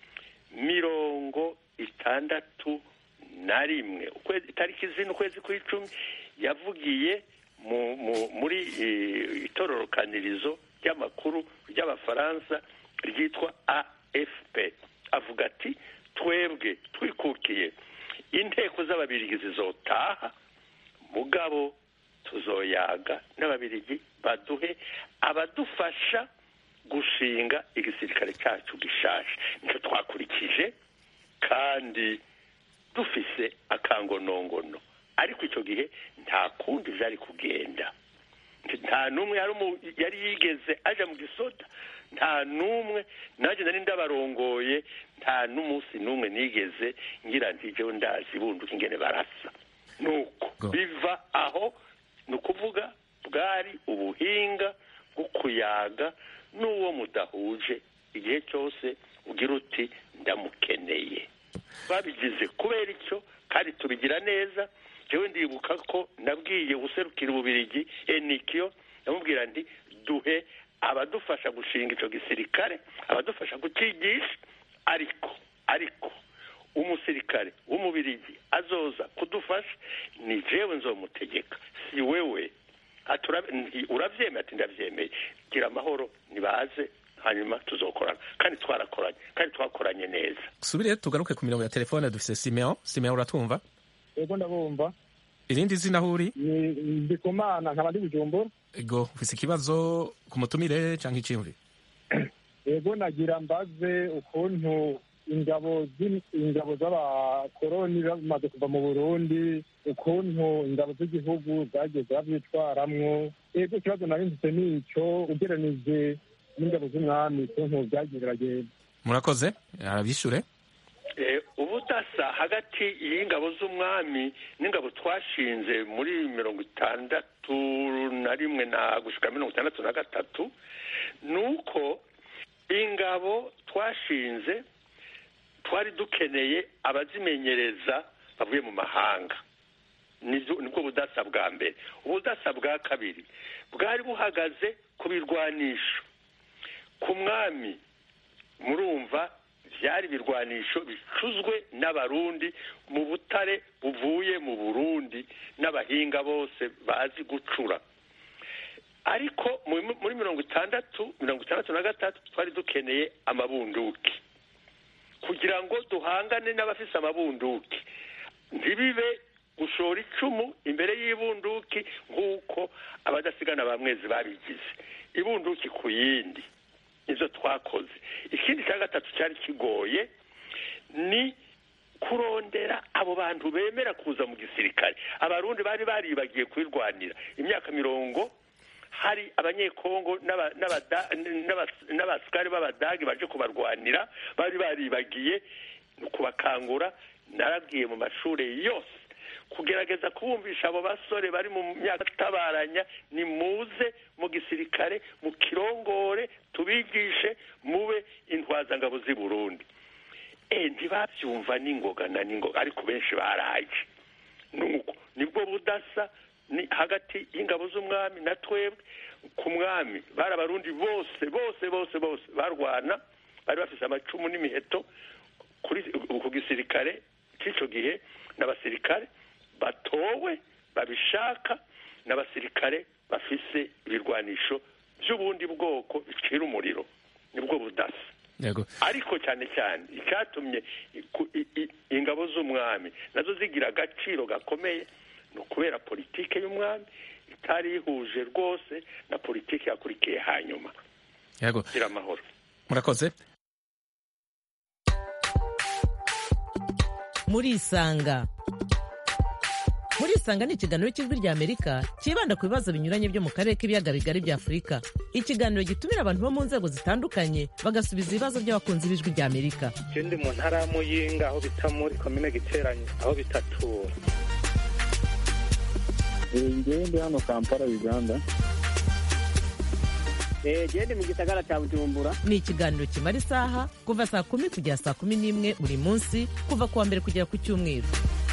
G: mirongo itandatu na rimwe ukwezi itariki zine ukwezi kw'icumi yavugiye mu, mu, muri eh, itororokanirizo ry'amakuru ry'abafaransa ryitwa afp avuga ati twebwe twikukiye inteko z'ababirigi zizotaha mugabo tuzoyaga n'ababirigi baduhe abadufasha gushinga igisirikare cyacu gishaje nicyo twakurikije kandi dufise akangonongono ariko icyo gihe nta kundi byari kugenda nta n'umwe yari umu- yari yigeze aja mu gisoda nta n'umwe nanjye nari ndabarongoye nta n'umunsi n'umwe nigeze ngira nti jewe ndazi bunduka ingene barasa nuko biva aho ni ukuvuga bwari ubuhinga bwo kuyaga n'uwo mudahuje igihe cyose ugira uti ndamukeneye babigize kubera icyo kandi tubigira neza jewe ndibuka ko nabwiye guserukira ububirigi enikiyo ndamubwira nti duhe abadufasha gushinga icyo gisirikare abadufasha kukigisha ariko ariko umusirikare w'umubirigi azoza kudufasha ni jewe nzomutegeka si wewe Ati ura- nti- uravyemeye ati ndavyemeye gira amahoro nibaze hanyuma tuzokorana kandi twarakoranye kandi twakoranye neza
A: subire tugaruke ku mirongo ya telefone dufise simeon simeon uratwumva
L: yego ndabumva
A: irindi zina aho uri
L: ni ndikumana nkaba ndi bujumbura
A: ego ufise ikibazo ku mutumire canke iciyumviro
L: yego nagira mbaze ukuntu ingabo z'in- ingabo z'abakoroni bamaze kuva mu burundi ukuntu ingabo z'igihugu zagiye ziravyitwaramwo yego ikibazo nari mfise ni ico ugeranije n'ingabo z'umwami ukuntu vyagiye biragenda
A: murakoze arabishure
G: ubudasa hagati y'ingabo z'umwami n'ingabo twashinze muri mirongo itandatu na rimwe na gushika mirongo itandatu na gatatu ni uko ingabo twashinze twari dukeneye abazimenyereza bavuye mu mahanga nibwo nibwo budasa bwa mbere ubudasa bwa kabiri bwari buhagaze ku birwanisho ku mwami murumva byari ibirwanisho bicuzwe n'abarundi mu butare buvuye mu burundi n'abahinga bose bazi gucura ariko mu- muri mirongo itandatu mirongo itandatu na gatatu twari dukeneye amabunduki kugira ngo duhangane n'abafise amabunduki ntibibe gushora icumu imbere y'ibunduki nk'uko abadasigana ba mwezi babigize ibunduki ku yindi izo twakoze ikindi cya gatatu cyari kigoye ni kurondera abo bantu bemera kuza mu gisirikare abarundi bari baribagiye kubirwanira imyaka mirongo hari abanyekongo n'aba- n'abada- n'abas- n'abasikari b'abadage baje kubarwanira bari baribagiye ni ukubakangura narabwiye mu mashuri yose kugerageza kubumvisha abo basore bari mu myaka itabaranya ni muze mu gisirikare mu kirongore tubigishe mube intwazangabo z'i burundi e ntibabyumva n'ingoga na n'ingoga ariko benshi baraje nuko nibwo budasa ni hagati y'ingabo z'umwami na twebwe ku mwami bari abarundi bose bose bose bose barwana bari bafise amacumu n'imiheto kuri ku gisirikare cy'icyo gihe n'abasirikare batowe babishaka n'abasirikare bafise ibirwanisho by'ubundi bwoko bicira umuriro nibwo budasa
A: yego
G: ariko cyane cyane icyatumye iku- i- i- ingabo z'umwami nazo zigira agaciro gakomeye ni ukubera politike y'umwami itari ihuje rwose na politike yakurikiye hanyuma
A: yego
G: gira amahoro
A: murakoze
B: murisanga murisanga ni ikiganiro cy'ijwi ry'amerika cyibanda ku bibazo binyuranye byo mu karere k'ibiyaga bigari bya afurika ikiganiro gitumira abantu bo mu nzego zitandukanye bagasubiza ibibazo by'abakunzi b'ijwi ry'amerika
C: je ndi mu ntara ya muyinga aho bita muri komine giteranye aho bitatura
F: ngewe ndi hano kampala uganda
E: jewe ndi mu gisagara ca bujumbura
B: ni ikiganiro kimara isaha kuva saa kumi kugera saa kumi n'imwe buri munsi kuva ku wa mbere kugera ku cyumweru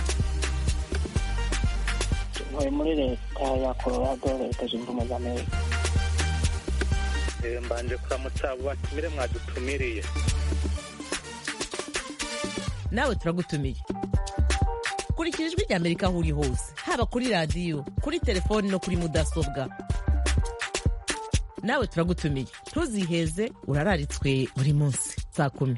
F: ntuye muri leta ya colorado leta zunze ubumwe za amerika
C: Eh, mbanje kuramutsa abo batumire mwadutumiriye
B: nawe turagutumiye kurikira ijwi ry'amerika aho uri hose haba kuri radiyo kuri telefoni no kuri mudasobwa nawe turagutumiye ntuziheze urararitswe buri munsi saa kumi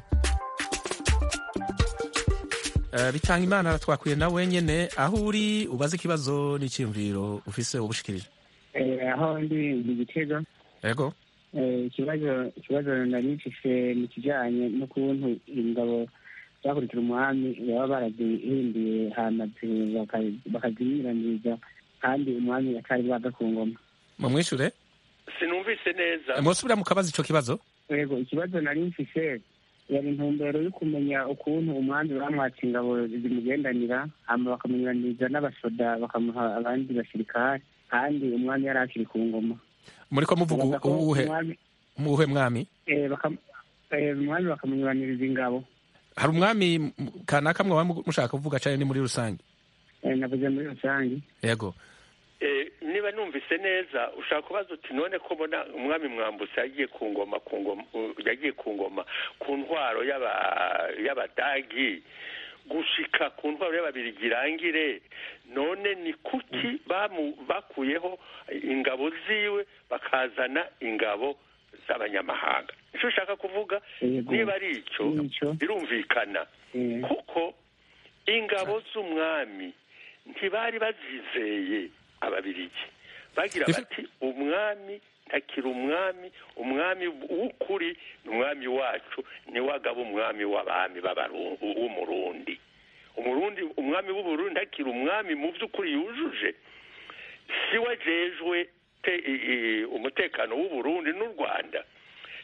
A: Eh, bitanga imana twakwiye na wenyene aho uri ubaze ikibazo n'icyiyumviro ufise ubushikirije
L: aho ndi mu gitego
A: yego
L: Eh, ikibazo ikibazo nari mfise mu kijanye n'ukuntu ingabo zakurikira umwami baba barazihinduye hama zi- baka- bakazinyuraniriza kandi umwami atari bwaga ku ngoma
A: mumwishure
G: sinumvise neza
A: mwosubira mukabaza ico kibazo
L: yego ikibazo nari mfise yari intumbero yo kumenya ukuntu umwami bamwatse ingabo zimugendanira hama bakamunyuraniriza n'abasoda bakamuha abandi basirikare kandi umwami yari akiri ku ngoma
A: muriko muvuga
L: Bavuga ko
A: uwuhe
L: umwami-
A: uwuhe mwami
L: eh, bakam- eh, umwami bakamunyuraniriza ingabo
A: hari umwami m- kanaka mwaba mu- mushaka kuvuga cane ni muri rusange
L: Eh, navuze muri rusange
A: yego
G: Eh, niba numvise neza ushaka kubaza uti none ko mbona umwami mwambutse yagiye ku ngoma ku ngoma uh, yagiye ku ngoma ku ntwaro y'aba- y'abadagi gushika ku ntwaro y'ababirigi irangire none ni kuki bamu- bakuyeho ingabo ziwe bakazana ingabo z'abanyamahanga icyo ushaka kuvuga
L: Yego.
G: niba ari icyo birumvikana kuko ingabo z'umwami ntibari bazizeye ababirigi bagira bati umwami ntakiri umwami umwami w'ukuri ni umwami wacu niwe agaba umwami w'abami b'Abaru- w'umurundi umurundi umwami w'uburundi ntakiri umwami mu by'ukuri yujuje si we ajejwe te- i- i- umutekano w'uburundi n'u rwanda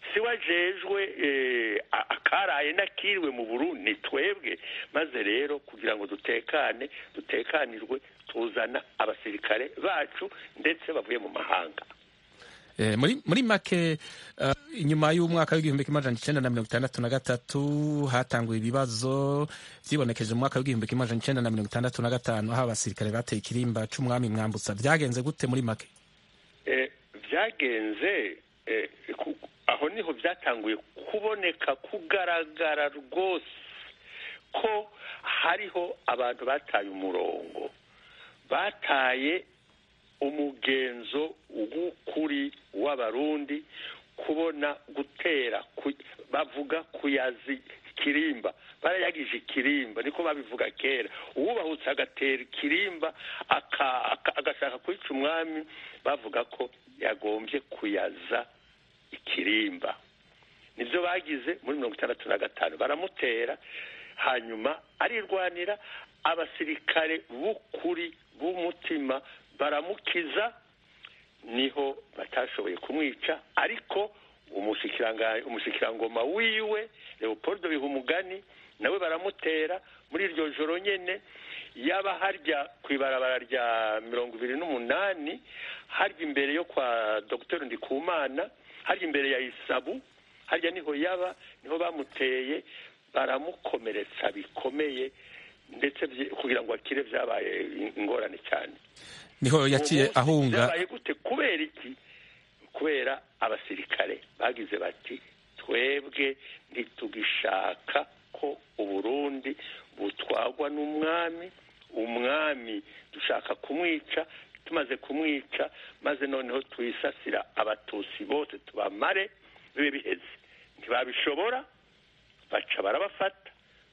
G: si wajejwe eh, a- akaraye n'akiriwe mu burundi ni twebwe maze rero kugira ngo dutekane dutekanirwe tuzana abasirikare bacu ndetse bavuye mu mahanga
A: Eh, muri muri make uh, inyuma y'umwaka w'igihumbi kimwe amajana icenda na mirongo itandatu na gatatu hatanguye ibibazo vyibonekeje mu mwaka w'igihumbi kimwe amajana icenda na mirongo itandatu na gatanu aho abasirikare bateye ikirimba c'umwami mwambutsa vyagenze gute muri make
G: Eh, byagenze eh, ku- aho niho byatanguye kuboneka kugaragara rwose ko hariho abantu bataye umurongo bataye umugenzo w'ukuri w'abarundi kubona gutera ku- bavuga kuyazi ikirimba barayagije ikirimba niko babivuga kera uwubahutse agatera ikirimba aka- aka- agashaka kwica umwami bavuga ko yagombye kuyaza ikirimba nibyo bagize muri mirongo itandatu na gatanu baramutera hanyuma arirwanira abasirikare b'ukuri b'umutima baramukiza niho batashoboye kumwica ariko umushikiranga- umushikirangoma wiwe leopold bihumugani nawe baramutera muri iryo joro nyene yaba harya ku ibarabara rya mirongo ibiri n'umunani harya imbere yo kwa dr ndikumana harya imbere ya isabu harya niho yaba niho bamuteye baramukomeretsa bikomeye ndetse vye- kugira ngo akire vyabaye ingorane cyane
A: niho yaciye
G: Uwo munsi
A: ahunga
G: vyabaye gute kubera iki kubera abasirikare bagize bati twebwe ntitugishaka ko uburundi butwagwa n'umwami umwami dushaka kumwica tumaze kumwica maze noneho twisasira abatusi bose tubamare bibe biheze ntibabishobora baca barabafata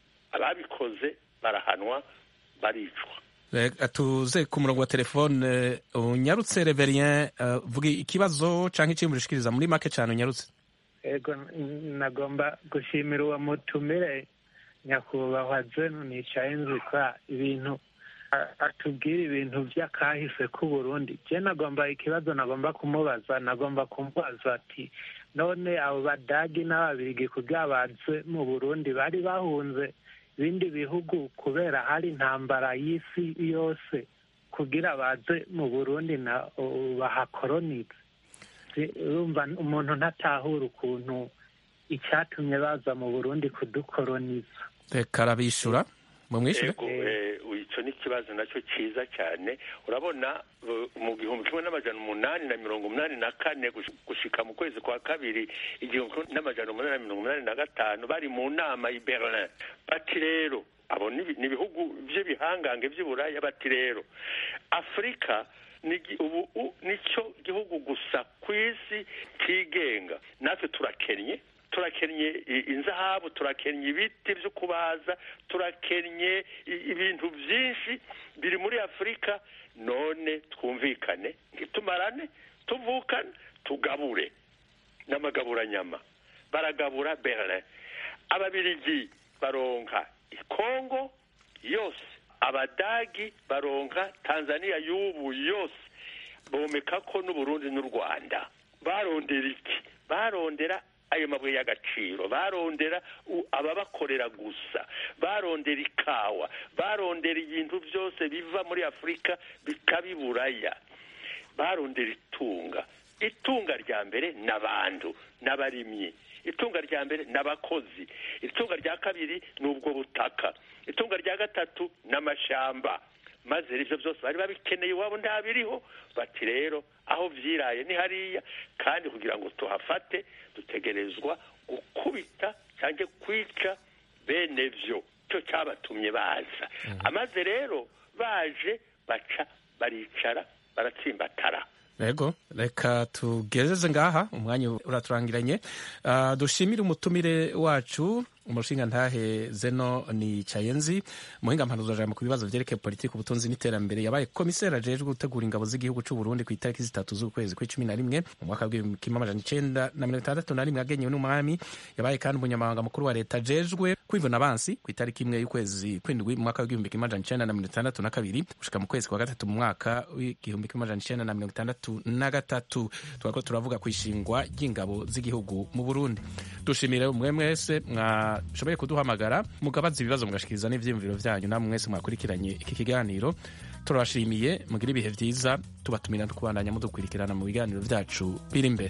G: ababikoze barahanwa baricwa
A: Reka tuze ku murongo wa telefone unyarutse reverien uh, vuga ikibazo canke iciyumviro ushikiriza muri make cane unyarutse
L: ego n- nagomba gushimira uwo mutumire nyakubahwa zenu nicaye nzi ko ibintu a- atubwira ibintu vy'akahise k'uburundi je nagomba ikibazo nagomba kumubaza nagomba kumubaza ati none abo badagi n'ababirigi kugira baze mu burundi bari bahunze ibindi bihugu kubera hari intambara y'isi yose kugira baze mu burundi na o- bahakoronize Si- urumva umuntu ntatahura ukuntu icyatumye baza mu burundi kudukoroniza
A: reka arabishura mumwishure
G: ego eh, ico ni ikibazo nacyo cyiza cyane urabona uh, mu gihumbi kimwe n'amajana umunani na mirongo umunani na kane gush- gushika mu kwezi kwa kabiri igihumbi kimwe n'amajana umunani na mirongo umunani na gatanu bari mu nama i berlin bati rero abo ni ibi- ni ibihugu by'ibihangange by'iburaya bati rero afurika ni gi- ubu u- nicyo gihugu gusa ku isi kigenga natwe turakennye turakennye i- inzahabu turakennye ibiti byo kubaza turakennye i- ibintu byinshi biri muri afurika none twumvikane ntitumarane tuvukane tugabure n'amagaburanyama baragabura berlin ababirigi baronka ikongo yose abadagi baronka tanzania y'ubu yose bomeka ko n'uburundi n'u rwanda barondera iki barondera ayo mabuye y'agaciro barondera u- ababakorera gusa barondera ikawa barondera ibintu byose biva muri afurika bikabiburaya barondera itunga itunga rya mbere n'abantu n'abarimyi itunga rya mbere n'abakozi itunga rya kabiri ni ubwo butaka itunga rya gatatu n'amashamba maze ibyo byose bari babikeneye iwabo ntabiriho bati rero aho vyiraye ni hariya kandi kugira ngo tuhafate dutegerezwa gukubita cyangwa kwica bene vyo cyo cyabatumye baza amaze rero baje baca baricara baratsimbatara
A: Ego, reka tugezeze ngaha umwanya uraturangiranye. Uh, dushimire umutumire wacu umushinga ntahe zeno ni cayenzi muhinga mpanuzajambo ku bibazo vyerekeye politiki ubutunzi n'iterambere yabaye komiseri ajejwe gutegura ingabo z'igihugu c'u Burundi ku itariki zitatu z'ukwezi kw'icumi na rimwe mu mwaka w'igihumbi kimwe amajana icenda na mirongo itandatu na rimwe agenyewe n'umwami yabaye kandi umunyamabanga mukuru wa leta ajejwe kwivuna abansi ku itariki imwe y'ukwezi kw'indwi mu mwaka w'igihumbi kimwe amajana icenda na mirongo itandatu na kabiri gushika mu kwezi kwa gatatu mu mwaka w'igihumbi kimwe amajana icenda na mirongo itandatu na gatatu twariko turavuga ku ishingwa ry'ingabo z'igihugu mu Burundi dushimire mwe mwese mwashoboye kuduhamagara mugabaza ibibazo mugashikiriza n'ivyiyumviro vyanyu namwe mwese mwakurikiranye iki kiganiro turabashimiye mugire ibihe vyiza tubatumira kubandanya mudukurikirana mu biganiro vyacu biri imbere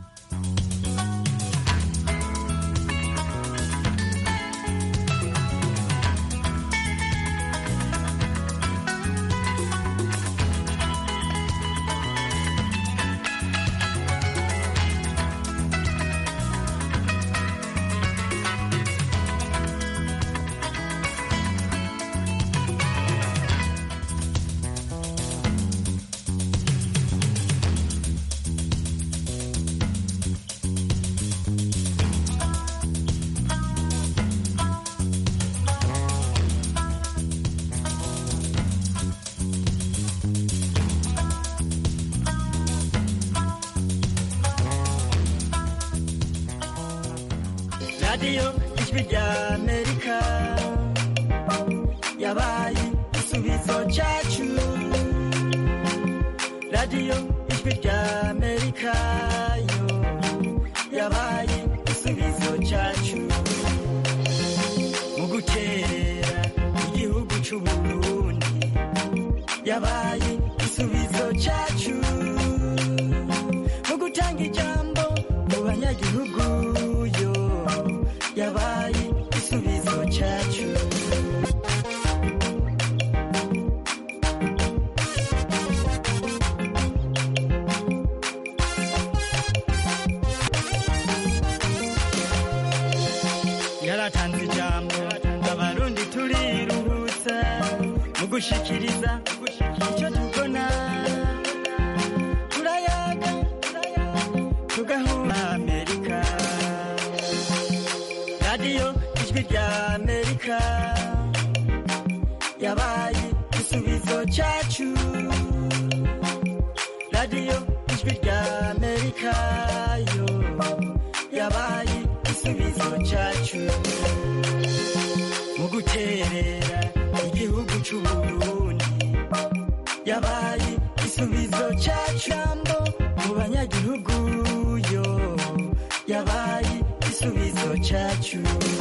P: radiyo ijwi rya amerika yabaye igisubizo cyacu radiyo ijwi rya amerika yo yabaye igisubizo cyacu mu gukerera igihugu cy'u burundi yabaye igisubizo cyacu mu gutanga ijambo mu banyagihugu yo yabaye igisubizo cyacu yaratanze ijambo abarundi turiruhutsa mu gushikiriza icyo tubona turayaga tugahura amerika radiyo ijwi rya amerika yabaye igisubizo cyacu radiyo ijwi rya amerika yo yabaye igisubizo cyacu mu guterera igihugu cy'u burundi yabaye igisubizo cyacu jambo mu banyagihugu yo yabaye igisubizo cyacu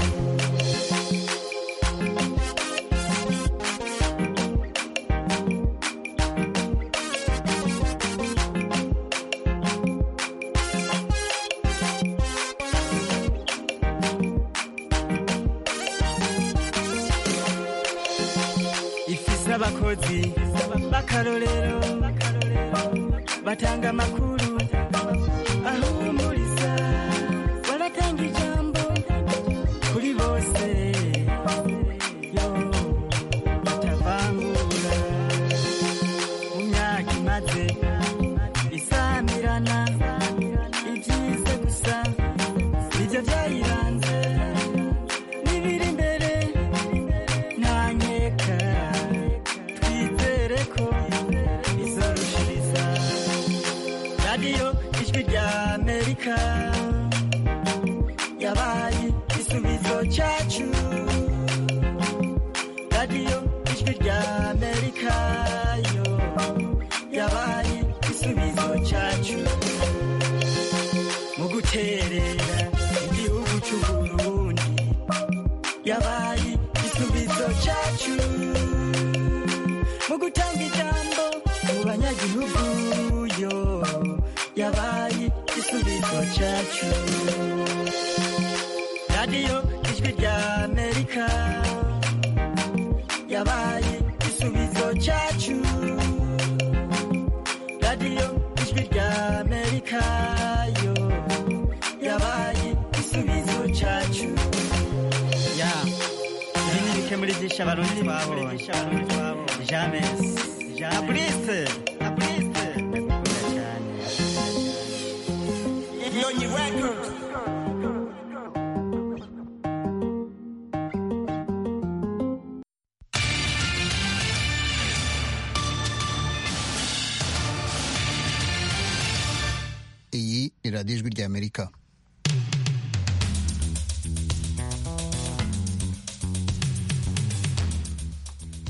P: ifise abakozi b'akarorero batanga amakuru ahumuriza baratanga ijambo kuri bose yo batavangura mu myaka imaze isamirana ibyize gusa nibyo byayiranze n'ibiri imbere nta nkeka twizere ko izorushiriza radiyo ijwi rya amerika yabaye igisubizo cyacu radiyo ijwi rya amerika yo yabaye igisubizo cyacu mu guterera igihugu cy'u burundi yabaye igisubizo cyacu mu gutanga ijambo mu banyagihugu yo yabaye igisubizo cyacu radiyo ijwi rya amerika yabaye igisubizo cyacu radiyo ijwi rya amerika yo yabaye igisubizo cyacu ya ibi ni bike muri byinshi abarundi twabonye james abrise abrise ndakunda cyane
Q: Nyonyi Records. iyi ni radiyo ijwi ry'amerika